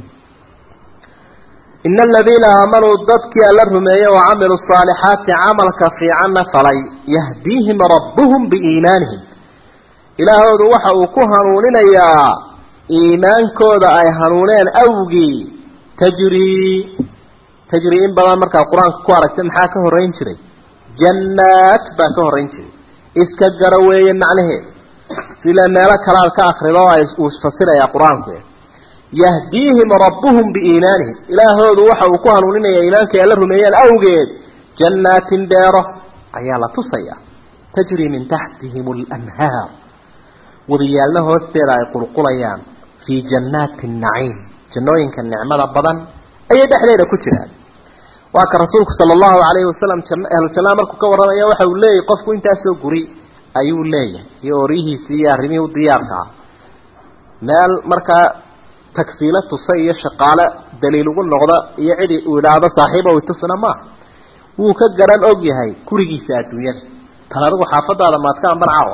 ina aladiina aamanuu dadkii alla rumeeyey wa camiluu saalixaati camalka fiicanna falay yahdiihim rabbuhum biiimaanihim ilaahoodu waxa uu ku hanuuninayaa iimaankooda ay hanuuneen awgii tajrii tajrii in badan markaa qur-aanka ku aragtay maxaa ka horrayn jiray jannaat baa ka horrayn jiray iska gara weeye macnaheed sila meelo kale aad ka akrido oo uu isfasirayaa qur-aanku yahdiihim rabbuhum biiimaanihim ilaahoodu waxa uu ku hanuuninayaa iimaankay alla rumeeyeen awgeed jannaatin beero ayaa la tusayaa tajrii min taxtihim alanhaar wadiyaalna hoosteeda ay qulqulayaan fii jannaati naciim jannooyinka nicmada badan ayay dhexdeeda ku jiraan waa ka rasuulku sala allahu calayhi wasalam ahlujannaha markuu ka warramaya waxa uu leeyahy qofku intaasoo guri ayuu leeyahay iyo oryihiisii iyo arrimihii u diyaarka ah meel markaa tagsiilo tusa iyo shaqaale daliil ugu noqda iyo cidi uu idhaahdo saaxiiba way tusna maaha wuu ka garan og yahay gurigiisa adduunyada tan adigu xaafadaada maadka amban caawa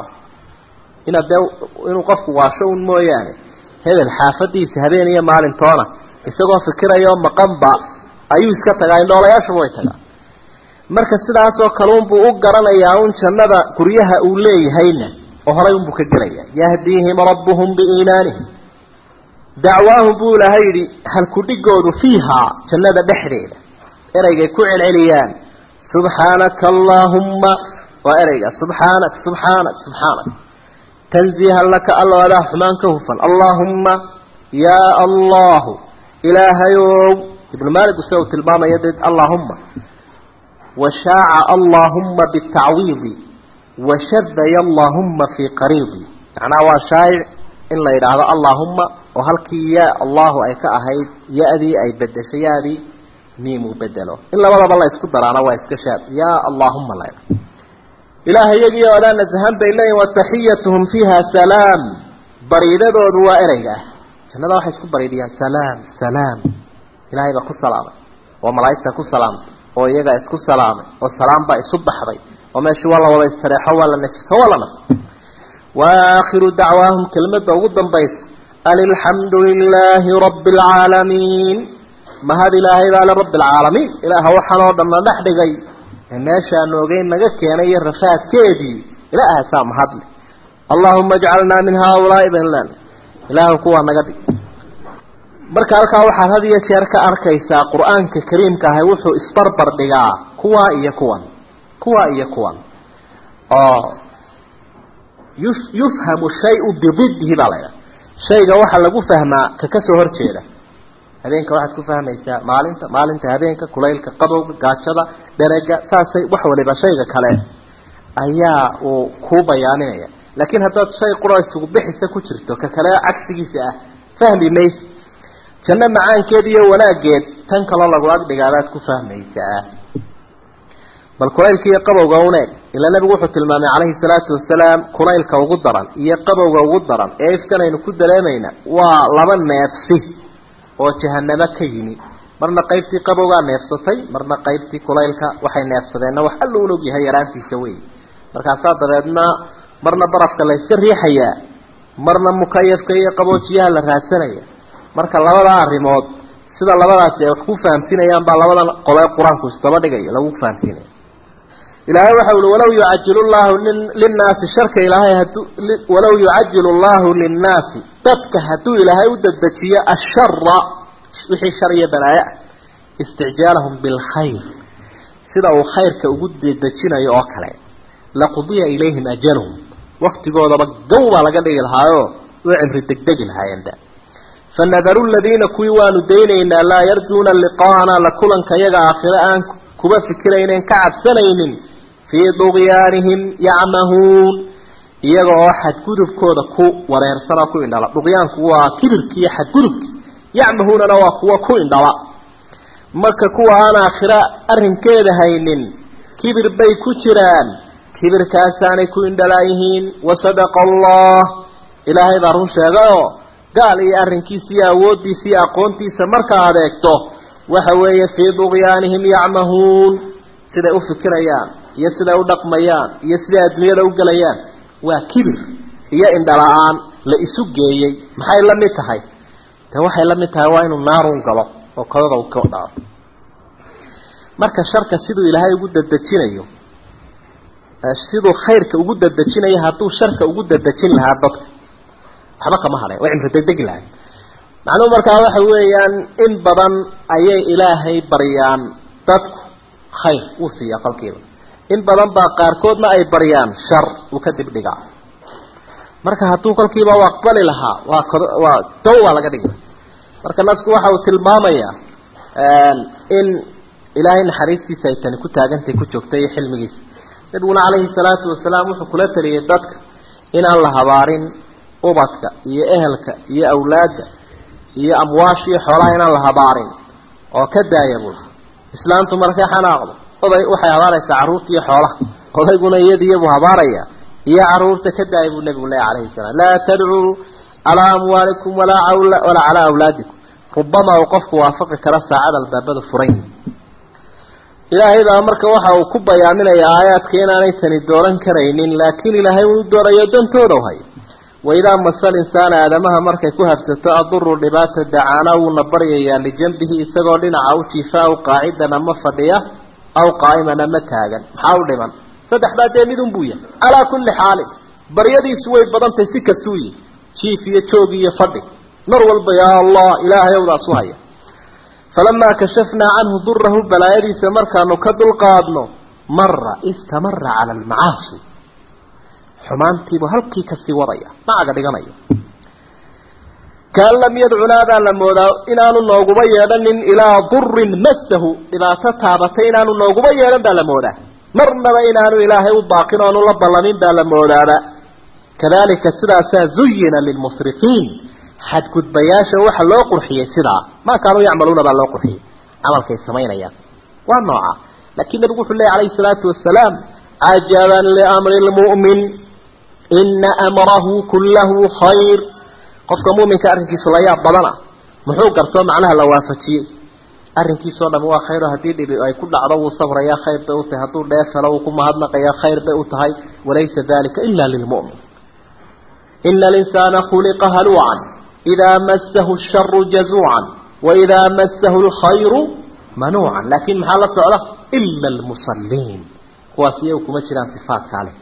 inaad dee inuu qofku waasho un mooyaane hebel xaafadiisa habeen iyo maalintoona isagoo fikiraya oo maqanba ayuu iska tagaa indhoolayaashuba way tagaa marka sidaasoo kale unbuu u garanayaa un jannada guryaha uu leeyahayna oo horay unbuu ka gelaya yahdiihim rabbuhum biiimaanihim dacwaahum buu ilaahay yidhi halkudhigoodu fiihaa jannada dhexdeeda ereygay ku celceliyaan subxaanaka allaahumma waa ereyga subxaanak subxaanak subxaanak tanziihan laka alla adaa xumaan ka hufan allaahumma yaa allahu ilaahayow ibnu maalik use uu tilmaamaya dee allaahumma washaaca allaahumma bitacwiidi washadaya allaahumma fii qariidi macnaha waa shaayic in la yidhaahdo allaahumma oo halkii yaa allahu ay ka ahayd ya-dii ay bedeshay yaadii miimuu bedelo in labadaba la isku daraana waa iska shaab yaa allaahumma la ydhahdo ilaahay iyagiio adaa nasahan bay leeyihin wataxiyatuhum fiiha salaam bariidadoodu waa ereyga ah jannada waxay isku bariidiyaan salaam salaam ilaahay baa ku salaamay oo malaa'igta ku salaamtay oo iyagaa isku salaamay oo salaam baa isu baxday oo meeshii waa la wada istareexo waa la nefiso waa la nasta waakhiru dacwaahum kelmadda ugu dambaysa an ilxamdu lilaahi rabbi alcaalamiin mahad ilaahay baa le rabbi alcaalamiin ilaaha waxaan oo dhan na dhex dhigay ee meeshaanu ogeyn naga keenay iyo rafaadkeedii ilaahasaa mahadle allaahuma ajcalnaa min haaulaai banlan ilaahu kuwaa naga dhig marka halkaa waxaad had iyo jeer ka arkaysaa qur-aanka kariimka ahay wuxuu isbarbar dhigaa kuwaa iyo kuwan kuwaa iyo kuwan oo yufhamu shayu bididdihi baa la ydhaha shayga waxaa lagu fahmaa ka ka soo horjeeda habeenka waxaad ku fahmaysaa maalinta maalinta habeenka kulaylka qabowga gaajada dherega saasay wax waliba shayga kale ayaa uu kuu bayaaminaya laakiin haddaad shay qura isugu bixisa ku jirto ka kale cagsigiisa ah fahmi mayse janno macaankeed iyo wanaaggeed tan kaloo lagu agdhigaabaad ku fahmaysaa bal kulaylka iyo qabowga uneeg ilaa nabigu wuxuu tilmaamay calayhi salaatu wasalaam kulaylka ugu daran iyo qabowga ugu daran ee ifkanaynu ku dareemayna waa laba neefsi oo jahanamo ka yimi marna qaybtii qabowgaa neefsatay marna qaybtii kulaylka waxay neefsadeenna wax alla un og yahay yaraantiisa wey markaasaa dabeedna marna barafka la yska riixayaa marna mukayafka iyo qaboojiyaha la raadsanaya marka labadaa arrimood sida labadaasi ay wax ku fahamsiinayaan baa labadan qole qur-aanku isdaba dhigayo lagu fahamsiinaya ilaahay waxa uhi walaw yucajilu llahu linnaasi sharka ilaahay hadu walaw yucajilu llahu linnaasi dadka hadduu ilaahay u dedejiyo ashara wixii shar iyo balaayo ah isticjaalahum bilkhayr sida uu khayrka ugu dedejinayo oo kale laqudiya ilayhim ajaluhum waktigoodaba gow baa laga dhigi lahaayoo u cimri degdegi lahaayeenba fanadaru ladiina kuwii waanu daynaynaa laa yarjuuna liqaana la kulanka yaga aakhire aan kuba fikiraynen ka cabsanaynin fii duqyaanihim yacmahuun iyaga oo xadgudubkooda ku wareersana ku indhala duqyaanku waa kibirki iyo xadgudubki yacmahuunana waa kuwa ku indhala marka kuwa aan aakhira arrinkeeda haynin kibir bay ku jiraan kibirkaasaanay ku indhalaayihiin wasadaqa allah ilaahay baa run sheegayoo gaal iyo arrinkiisa iyo awooddiisa iyo aqoontiisa marka aad eegto waxa weeye fii duqyaanihim yacmahuun siday u fikirayaan iyo siday u dhaqmayaan iyo siday adduunyada u gelayaan waa kibir iyo indhala-aan la isu geeyey maxay la mid tahay de waxay la mid tahay waa inuu naarun galo oo kodada uu ka dhaco marka sharka siduu ilaahay ugu dadejinayo siduu khayrka ugu dadejinayo hadduu sharka ugu dadejin lahaa dadka waxba kama hadheen way cimri degdegi lahay macnuhu markaa waxa weeyaan in badan ayay ilaahay baryaan dadku khayr uu siiyaa kolkiiba in badan baa qaarkoodna ay baryaan shar uu ka dib dhigaa marka hadduu kolkiiba u aqbali lahaa waa waa dow waa laga dhigi marka nasku waxa uu tilmaamayaa in ilaahay naxariistiisa ay tani ku taagantahay ku joogtay iyo xilmigiisa nabiguna calayhi salaatu wasalaam wuxuu kula taliyay dadka inaan la habaarin ubadka iyo ehelka iyo awlaadda iyo amwaasha iyo xoolaha inaan la habaarin oo ka daaya bul islaamtu markay xanaaqdo oday waxay habaaraysaa carruurta iyo xoolaha odayguna iyadiiyabuu habaaraya iyo carruurta ka daaya buu nabigu leeya calayhi salaam laa tadcuu calaa amwaalikum walaa walaa calaa awlaadikum rubamaa uu qofku waafaqi kara saacada albaabada furayn ilaahay baa marka waxa uu ku bayaaminayaa aayaadka inaanay tani dooran karaynin laakiin ilaahay uu doorayo dantooda hay waidaa masal insaana aadamaha markay ku habsato aduru dhibaata dacaana wuuna baryayaa lijanbihi isagoo dhinaca u jiifa aw qaacidan ama fadhiya aw qaa'iman ama taagan maxaa u dhiman saddexdaa dee midun buu yahay calaa kulli xaalin baryadiisu way badantahay si kastuu yihi jiif iyo joog iyo fadhi mar walba yaa allah ilaahay owdaas u haya falamaa kashafnaa canhu durahu balaayadiisa markaanu ka dulqaadno mara istamara cala almacaasi xumaantiibuu halkii kasii wadaya macaga dhiganayo kaan lam yadcunaa baa la moodaa inaanu nooguba yeedhanin ilaa durin massahu dhibaato taabatay inaanu nooguba yeedhan baa la moodaa marnaba inaanu ilaahay u baaqin oonu la ballamin baa la moodaaba kadalika sidaasaa zuyina lilmusrifiin xadgudbayaasha waxa loo qurxiyey sidaa maa kaanuu yacmaluuna baa loo qurxiyey camalkay samaynayaan waa nooca laakiin nabigu wuxuu lehy alayhi salaatu wasalaam cajaban liamri lmu'min ina amrahu kullahu khayr qofka muminka arrinkiisu la yaab badana muxuu gartoo macnaha la waafajiyey arrinkiisoo dham waa khayro haddii dhibi ay ku dhacdo wuu sabrayaa khayr bay u tahay hadduu dheefelo wuu ku mahadnaqayaa khayr bay u tahay walaysa dalika ila lilmu'min ina alinsaana khuliqa haluucan idaa massahu sharu jazuucan waidaa massahu lkhayru manuucan laakin maxaa la socda ila almusaliin kuwaas iyagu kuma jiraan sifaatkaa leh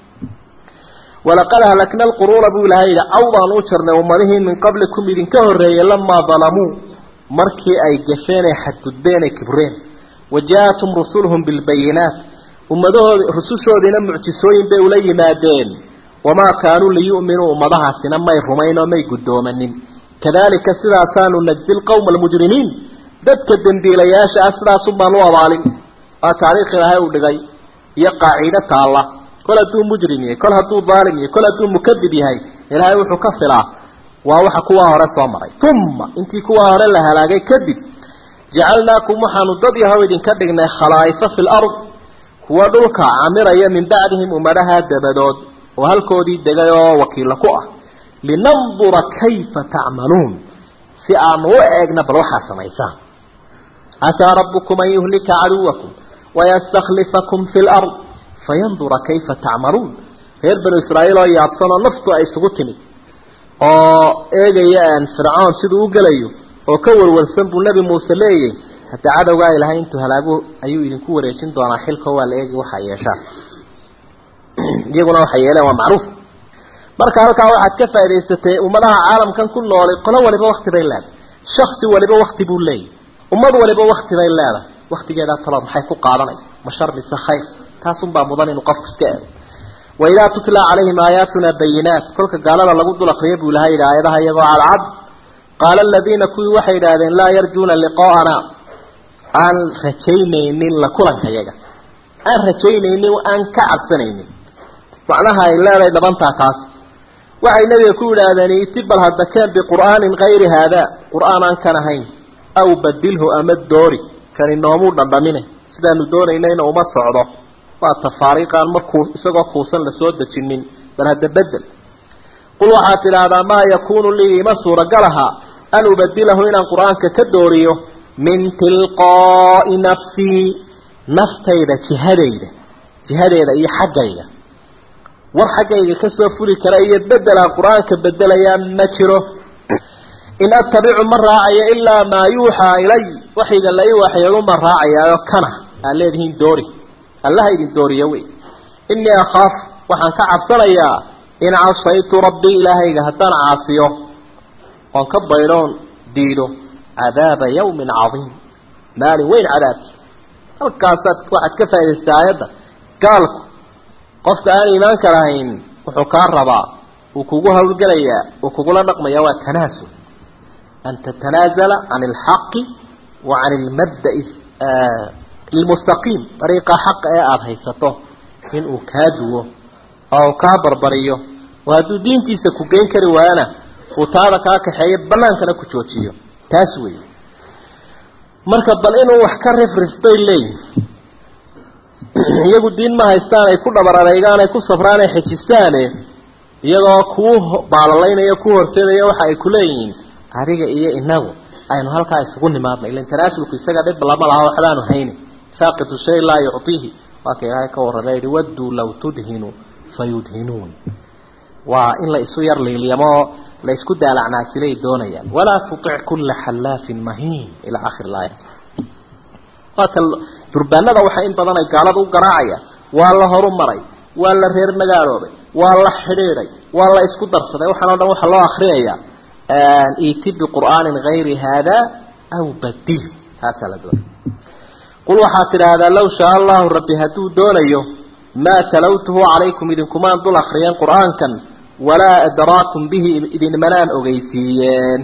walaqad ahlakna alquruuna buu ilahay yidhi caw baan u jarnay ummadihii min qablikum idinka horreeyey lamaa dalamuu markii ay gafeen ay xadgudbeen ay kibreen wa jaa-atum rusuluhum bilbayinaat ummadahoodi rusushoodiina mucjisooyin bay ula yimaadeen wamaa kaanuu liyu'minuu ummadahaasina may rumayn oo may guddoomanin kadalika sidaasaanu najzi lqowma almujrimiin dadka dembiilayaasha ah sidaasun baan u abaalin waa taariikh ilaahay uu dhigay iyo qaaciide taalla kol hadduu mujrim yahay kol hadduu daalim yahay kol hadduu mukadib yahay ilaahay wuxuu ka filaa waa waxa kuwaa hore soo maray uma intii kuwaa hore la halaagay kadib jacalnaakum waxaanu dad yahow idinka dhignay khalaa'ifa fi lard kuwa dhulka camiraya min bacdihim ummadaha dabadood oo halkoodii degay oo wakiilla ku ah linandura kayfa tacmaluun si aanu u eegna bal waxaa samaysaan casaa rabbukum an yuhlika caduwakum wayastakhlifakum fi lard fayandura kayfa tacmaluun reer banu israa'iil oo yaabsan oo naftu ay isugu timid oo eegaya fircoon siduu u gelayo oo ka warwarsan buu nebi muuse leeyay hadda cadowgaa ilahay intuu halaagu ayuu idinku wareejin doonaa xilko waa la eegi waxaa yeeshaan iyaguna waxay yeeleen waa macruuf marka halkaa waxaad ka faa'idaysatay ummadaha caalamkan ku noolay qolo waliba wakti bay leedahay shaksi waliba wakti buu leeyahy ummad waliba wakti bay leedahay waktigeedaa talood maxay ku qaadanaysa ma shar mise khayr taasunbaa mudan inuu qofku iska eego waidaa tutla calayhim aayaatuna bayinaat kolka gaalada lagu dul akriya buu ilahay yidhi aayadaha iyagoo cadcad qaala aladiina kuwii waxay idhaahdeen laa yarjuuna liqaa'ana aan rajaynaynin la kulanka yaga aan rajaynaynin aan ka cabsanaynin macnaha ay leedahay dhabantaa kaas waxay nabiga ku yidhaahdeen iti bal hadda keen biqur'aanin kayri haada qur'aan aan kan ahayn aw badilhu ama doori kani noomuu dhandhamine sidaanu doonaynayna uma socdo waa tafaariiqaan markuu isagoo kuusan la soo dejinin bal hadda bedel qul waxaad tidhaahdaa maa yakuunu lii ima suuragalaha an ubadilahu inaan qur-aanka ka dooriyo min tilqaa'i nafsii naftayda jihadayda jihadeeda iyo xaggayga war xaggayga kasoo fuli kara iyo bedelaan qur-aanka bedelayaa ma jiro in attabicu ma raacayo ilaa maa yuuxaa ilay waxayga la ii waxyeelu ma raacayaayo kana aad leedihiin doori allaha idin dooriyo wey innii akhaaf waxaan ka cabsanayaa in casaytu rabbii ilaahayga haddaan caasiyo oon ka baydoon diido cadaaba yawmin cadiim maalin weyn cadaabki halkaasaad waxaad ka faa'idaystaa aayadda gaalku qofka aan iimaanka lahayn wuxuu kaa rabaa wuu kugu hawlgelayaa wuu kugula dhaqmaya waa tanaasul an tatanaazala can alxaqi wa can ilmabda'i ilmustaqiim dariiqa xaqa ee aada haysato inuu kaa duwo oo kaa barbariyo oo hadduu diintiisa ku geyn kari waayana uu taada kaa kaxeeyo bannaankana ku joojiyo taas weeye marka bal inuu wax ka rifrif bay leeyihin iyagu diin ma haystaan ay ku dhabar adeygaan ay ku safraan ay xejistaane iyagoo kuu baalalaynaya ku horseedaya waxa ay ku leeyihiin adiga iyo inagu aynu halkaa isugu nimaadna ilan tanaasulku isaga dhib lama laha waxbaanu hayni faaqidu shay laa yuctiihi waa ka ilaahay ka warramay yihi wadduu law tudhinu fayudhinuun waa in la isu yar liilyamo la isku daalacnaasilay doonayaan walaa tutic kulla xallaafin mahiin ilaa aakhir laaya waa ka durbaanada waxaa in badan ay gaalada u garaacayaan waa la horumaray waa la reer magaaloobay waa la xidhiiday waa la isku darsaday waxaan o dhan waxaa loo akriyayaa iti biqur'aanin hayri haada aw badil taasaa la doonay qul waxaad tidhaahdaa low shaa allahu rabbi hadduu doonayo maa talawtuhu calaykum idinkumaan dul akriyeen qur'aankan walaa adraakum bihi idinmanaan ogeysiiyeen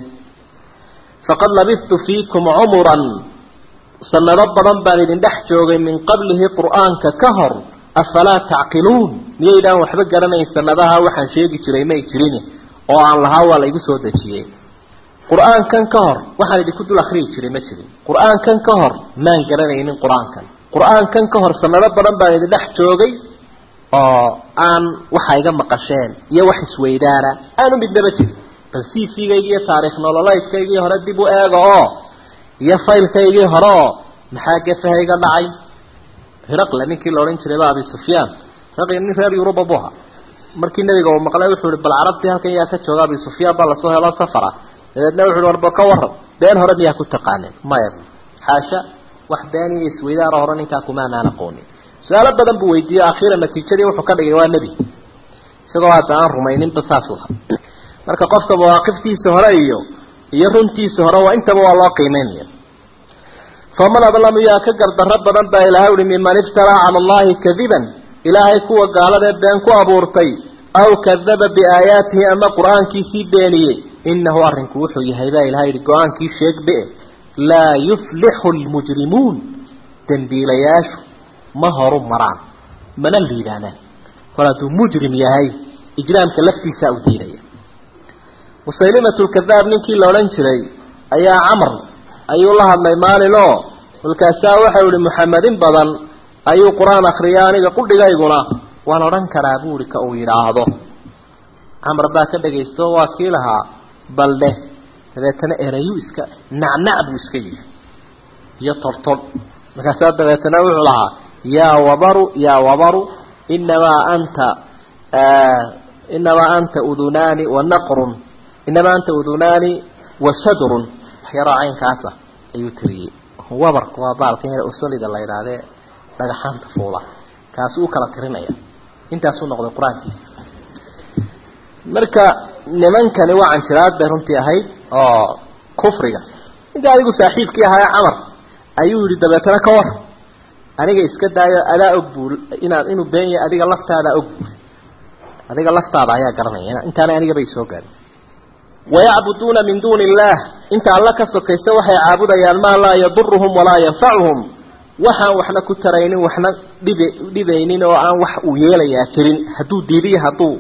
faqad labistu fiikum cumuran sanado badan baan idin dhex joogay min qablihi qur'aanka ka hor afalaa tacqiluun miyaydaan waxba garanayn sanadaha waxaan sheegi jiray may jirin oo aan lahaa waa la igu soo dejiyey qur-aankan ka hor waxaan idinku dul akriyi jiray ma jirin qur-aankan ka hor maan garanaynin qur-aankan qur-aankan ka hor sanado badan baan idin dhex joogay oo aan waxa iga maqasheen iyo wax isweydaana aanu midnaba jirin bal cv-gaygi iyo taariikh nololeydkaygii hore dib u eega oo iyo faylkaygii hore oo maxaa gefaha iga dhacay hiraqle ninkii la odhan jiray ba abi sufyaan hiraqle nin reer yuruba bu ahaa markii nabiga uu maqlay wuxuu ihi bal carabtii halkan yaa ka jooga abi sufyaan baa lasoo helo safara dabeedna wuxu uhi warba ka waran been hore miyaa ku taqaaneen maya xaasha wax been iyo isweydaara hore ninkaa kumaanaan aqoonin su-aalo badan buu weydiiyey akhiira natiijadii wuxuu ka dhigay waa nebi isagoo hadda aan rumayninba saasuu lahaa marka qofka mawaaqiftiisa hore iyo iyo runtiisa hore waa intaba waa loo qiimeynaya faman adlamu yaa ka gardarro badan baa ilahay uhi miman iftaraa cala allahi kadiban ilaahay kuwa gaaladee been ku abuurtay aw kadaba biaayaatihi ama qur-aankiisii beeniyey inahu arrinku wuxuu yahay baa ilahay yihi go-aankii sheegbe laa yuflixu lmujrimuun dembiilayaashu ma horu maraan mana liibaanaan kol hadduu mujrim yahay ijraamka laftiisaa u diidaya musaylimatu lkadaab ninkii la odhan jiray ayaa camar ayuu la hadlay maalin oo kolkaasaa waxau ihi muxamedin badan ayuu qur-aan akriya aniga qudhigayguna waan odhan karaa buuhi ka uu yidhaahdo camar baa ka dhagaysto waa kii lahaa baldheh dabeetana erayuu iska nacnac buu iska yidhi iyo tortodh markaasaa dabeetana wuxuu lahaa yaa wabaru yaa wabaru inamaa anta inamaa anta udunaani wa naqrun inamaa anta udunaani wa shadrun waxyaraa caynkaasa ayuu tiriyey wabarku waa baalkan yar usolida la yidhaahdee dhagaxaanta fuula kaasi u kala tirinaya intaasuu noqday qur-aankiisa marka nimankani waa canjiraad bay runtii ahayd oo kufriga ninka adigu saaxiibkii ahaa ee camar ayuu yihi dabeetana ka war aniga iska daayo adaa og buu inaad inuu been yahay adiga laftaadaa og buu adiga laftaada ayaa garanaya intaana aniga bay soo gaarin wayacbuduuna min duuni illaah inta alla ka sokaysa waxay caabudayaan maa laa yaduruhum walaa yanfacuhum waxaan waxna ku taraynin waxna dhib dhibaynin oo aan wax uu yeelayaa jirin hadduu diidiyo hadduu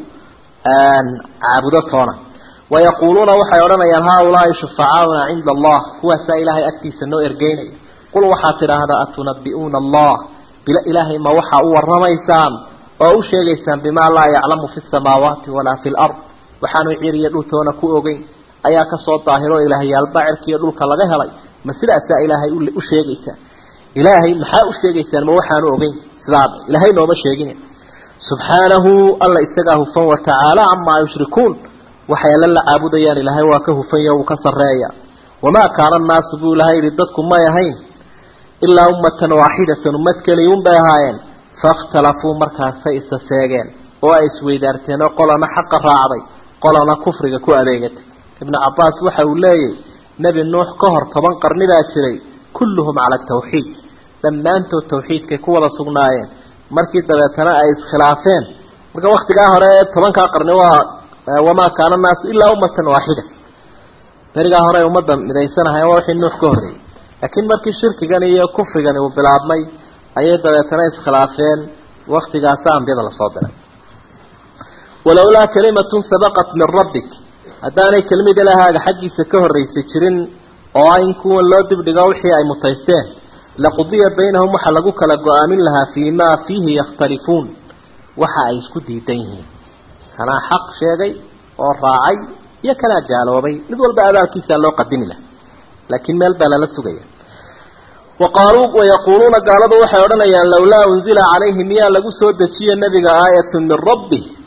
caabudo toona wayaquuluuna waxay odhanayaan haaulaai shufacaauna cinda allah kuwaasaa ilaahay agtiisa noo ergeynaya qul waxaad tidhaahdaa atunabi'uuna allah bila ilaahay ma waxaa u warramaysaan oo u sheegaysaan bimaa laa yaclamu fi samaawaati walaa fi lard waxaanu ciriyo dhultoona ku ogeyn ayaa kasoo daahiro ilaahyaalba cirkiiyo dhulka laga helay ma sidaasaa ilaahay u sheegaysaa ilaahay maxaa u sheegaysaan ma waxaanu ogeyn sidaaba ilaahay nooma sheegin subxaanahu alla isagaa hufan watacaala camaa yushrikuun waxay alla la caabudayaan ilaahay waa ka hufanya wuu ka sarreeya wamaa kaana annaasu buu ilahay yihi dadku may ahayn ilaa ummatan waaxidatan ummad keliya un bay ahaayeen faاkhtalafuu markaasay isa seegeen oo ay isweydaarteen oo qolana xaqa raacday qolana kufriga ku adeegatay ibnu cabaas waxa uu leeyahy nebi nuux ka hor toban qarni baa jiray kulluhum cala tawxiid dhammaantood tawxiidkay ku wada sugnaayeen markii dabeetana ay iskhilaafeen marka waktigaa hore ee tobankaa qarni waa wamaa kaana naasu ilaa ummatan waaxida berigaa hore ay ummadda midaysanahay waa wixii nuux ka horreeyey laakiin markii shirkigan iyo kufrigani uu bilaabmay ayay dabeetana iskhilaafeen waktigaasa ambiyada lasoo diray walowlaa kalimatun sabaqat min rabbik haddaanay kelimid ilahaaga xaggiisa ka horraysay jirin oo ah in kuwan loo dibdhigo wixii ay mutaysteen laqudiya baynahum waxaa lagu kala go-aamin lahaa fii maa fiihi yakhtalifuun waxa ay isku diidan yihiin kanaa xaq sheegay oo raacay iyo kanaa gaaloobay mid walba abaalkiisaa loo qadimi laha laakiin meel baa lala sugaya waqaaluu wayaquuluuna gaaladu waxay odhanayaan lowlaa unzila calayhi miyaa lagu soo dejiye nebiga aayatun min rabbi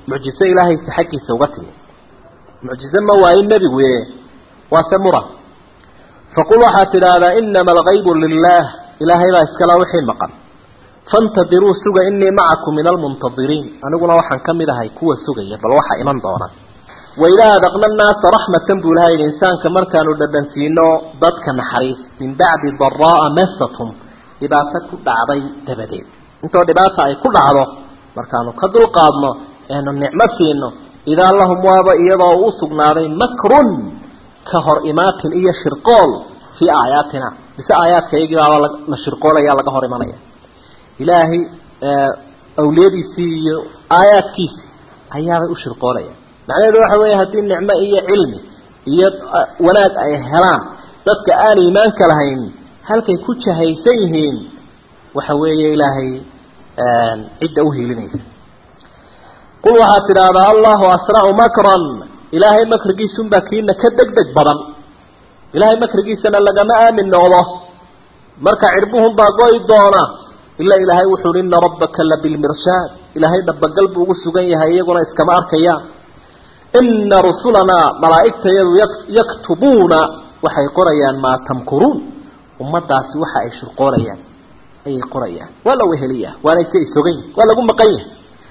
mucjiso ilaahaysa xaggiisa uga timi mucjize ma waayin nebigu ye waase muran faqul waxaad tidhaahdaa inama algaybu lilaah ilaahay baa iskala wixii maqan faintadiruu suga inii macakum min almuntadiriin aniguna waxaan ka mid ahay kuwa sugaya bal waxaa iman doona waidaa adaqna naasa raxmatan buu ilaha yidhi insaanka markaanu dhadhansiino dadka naxariis min bacdi daraa'a masathum dhibaato ku dhacday dabadeed intoo dhibaata ay ku dhacdo markaanu ka dulqaadno eenu nicmo siino idaa lahum waaba iyadoo u sugnaaday makrun ka hor imaatin iyo shirqool fii aayaatina mise aayaadka iyagii baaba la shirqoolaya laga hor imanaya ilaahay awliyadiisii iyo aayaadkiisii ayaabay u shirqoolaya macnaheedu waxa weeye haddii nicmo iyo cilmi iyo wanaag ay helaan dadka aan iimaanka lahayn halkay ku jahaysan yihiin waxa weeye ilaahay cidda u hiilinaysa qul waxaad tidhaahdaa allahu asra'u makran ilaahay makrigiisunbaa kiina ka deg deg badan ilaahay makrigiisana lagama aamin noqdo marka cirbuhunbaa goy doona ilaa ilaahay wuxuu uhi ina rabbaka labilmirshaad ilaahay dhabagal buu ugu sugan yahay iyaguna iskama arkayaan ina rusulanaa malaa'igtayadu yaktubuuna waxay qorayaan maa tamkuruun ummadaasi waxa ay shirqoolayaan ayay qorayaan waa la weheliya waana iska isogan yahi waa lagu maqan yahay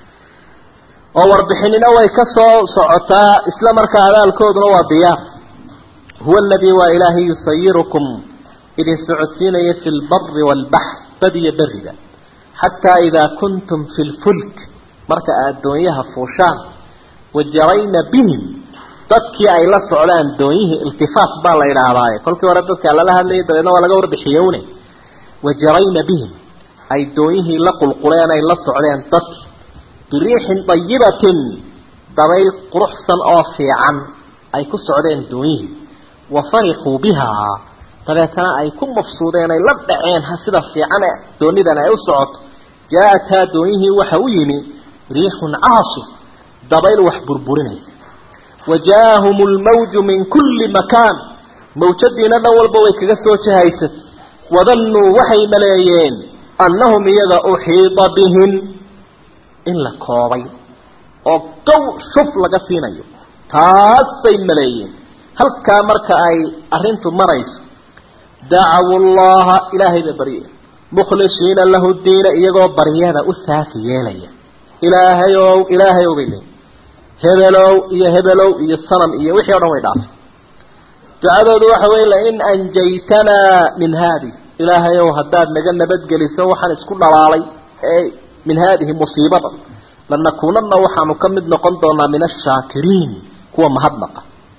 oo warbixinina way ka soo socotaa isla markaa abaalkooduna waa diyaar huwa aladii waa ilaahay yusayirukum idin socodsiinaya fi lbari waalbaxr bad iyo beriga xataa idaa kuntum fi lfulk marka aad doonyaha fuushaan wajarayna bihim dadkii ay la socdaan doonyihii iltifaat baa la idhaahdaaye kolkii hore dadkaa lala hadlayay dabeedna waa laga warbixiyowne wajarayna bihim ay doonyihii la qulquleen ay la socdeen dadkii biriixin dayibatin dabayl quruxsan oo fiican ay ku socdeen doonyihii wa farixuu bihaa dabeetana ay ku mafsuudeen ay la dhaceen sida fiican doonidan ay u socoto jaa-ataa doonyihii waxa u yimi riixun caasif dabayl wax burburinaysa wa jaa-ahum lmawju min kulli makaan mawjadiina dhan walba way kaga soo jahaysat wadannuu waxay maleeyeen annahum iyaga uxiida bihim in la koobay oo gow shuf laga siinayo taasay maleeyeen halkaa marka ay arrintu marayso dacawu llaha ilaahay ba barye mukhlisiina lahu diina iyagoo baryada u saafi yeelaya ilaahayow ilaahayow bay leeyiin hebelow iyo hebelow iyo sanam iyo wixii o dhan way dhaafay ducadoodu waxa weye lain anjaytanaa min haadi ilaahayow haddaad naga nabadgeliso waxaan isku dhalaalay ee min haadihi musiibada lanakuunana waxaanu ka mid noqon doonaa min ashaakiriin kuwa mahadnaqa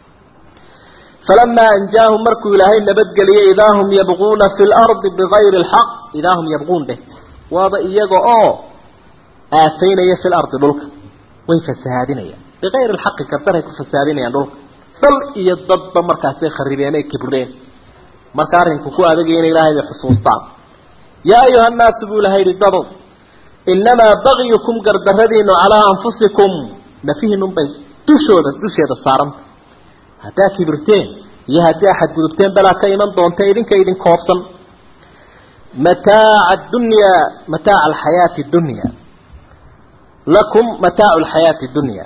falamaa anjaahum markuu ilaahay nabadgeliyey idaa hum yabquuna fi lardi bigayri lxaq idaa hum yabquun dheh waaba iyaga oo aafaynaya fi lardi dhulka way fasahaadinayaan bigayri lxaqi kardaray ku fasahaadinayaan dhulka dal iyo dadba markaasay kharibeen ay kibreen marka arrinku ku adagaya in ilaahay bay xusuustaan yaa ayuha nnaasu buu ilahay yihi dadow inamaa bagyukum gardaradiinu calaa anfusikum nafihinunbay dushooda dusheeda saaranta haddaa kibirteen iyo haddii axad gudubteen balaa ka iman doonta idinka idin koobsan mataaca dunyaa mataaca alxayaati dunya lakum mataacu alxayaati dunya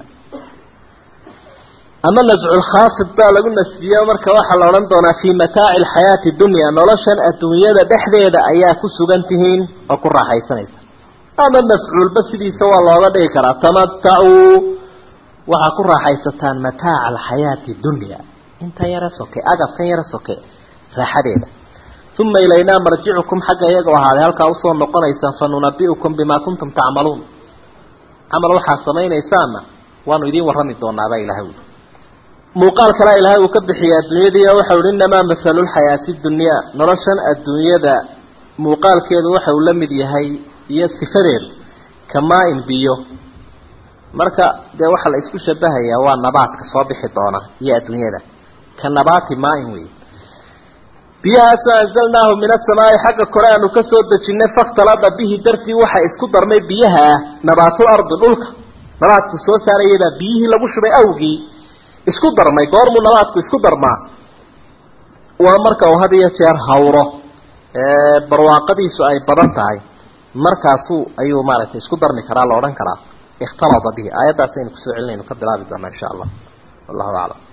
ama nascu lkhaafid baa lagu nasbiye marka waxaa la odhan doonaa fii mataaci alxayaati dunya noloshan adduunyada dhexdeeda ayaa ku sugan tihiin oo ku raaxaysanaysa ama mafcuulba sidiisa waa looga dhigi karaa tamatacuu waxaa ku raaxaysataan mataaca alxayaati dunya intan yara soke agabkan yara soke raaxadeeda uma ilaynaa marjicukum xagga iyaga ahaaday halkaa usoo noqonaysaan fa nunabi'ukum bimaa kuntum tacmaluun camal waxaad samaynaysaanna waanu idiin warrami doonaabaa ilahay ui muuqaal kalea ilaahay uu ka bixiya adduunyadii waxau hi inamaa mahalu lxayaati dunyaa noloshan adduunyada muuqaalkeedu waxa uu la mid yahay iyo sifadeedu kamaa-in biyo marka dee waxaa la isku shabahayaa waa nabaadka soo bixi doona iyo adduunyada ka nabaati maa-in wey biyahaasoo anzalnaahu min asamaai xagga kore aanu ka soo dejinay fakhtalada bihi dartii waxa isku darmay biyaha ah nabaatul ardi dhulka nabaadku soo saarayaybaa biyihii lagu shubay awgii isku darmay goormuu nabaadku isku darmaa waa marka uu had iyo jeer hawro barwaaqadiisu ay badan tahay markaasuu ayuu maaragtay isku darmi karaa la odhan karaa ikhtalada bihi aayaddaas aynu kusoo celinaynu ka bilaabi doonaa insha allah wallahu aclam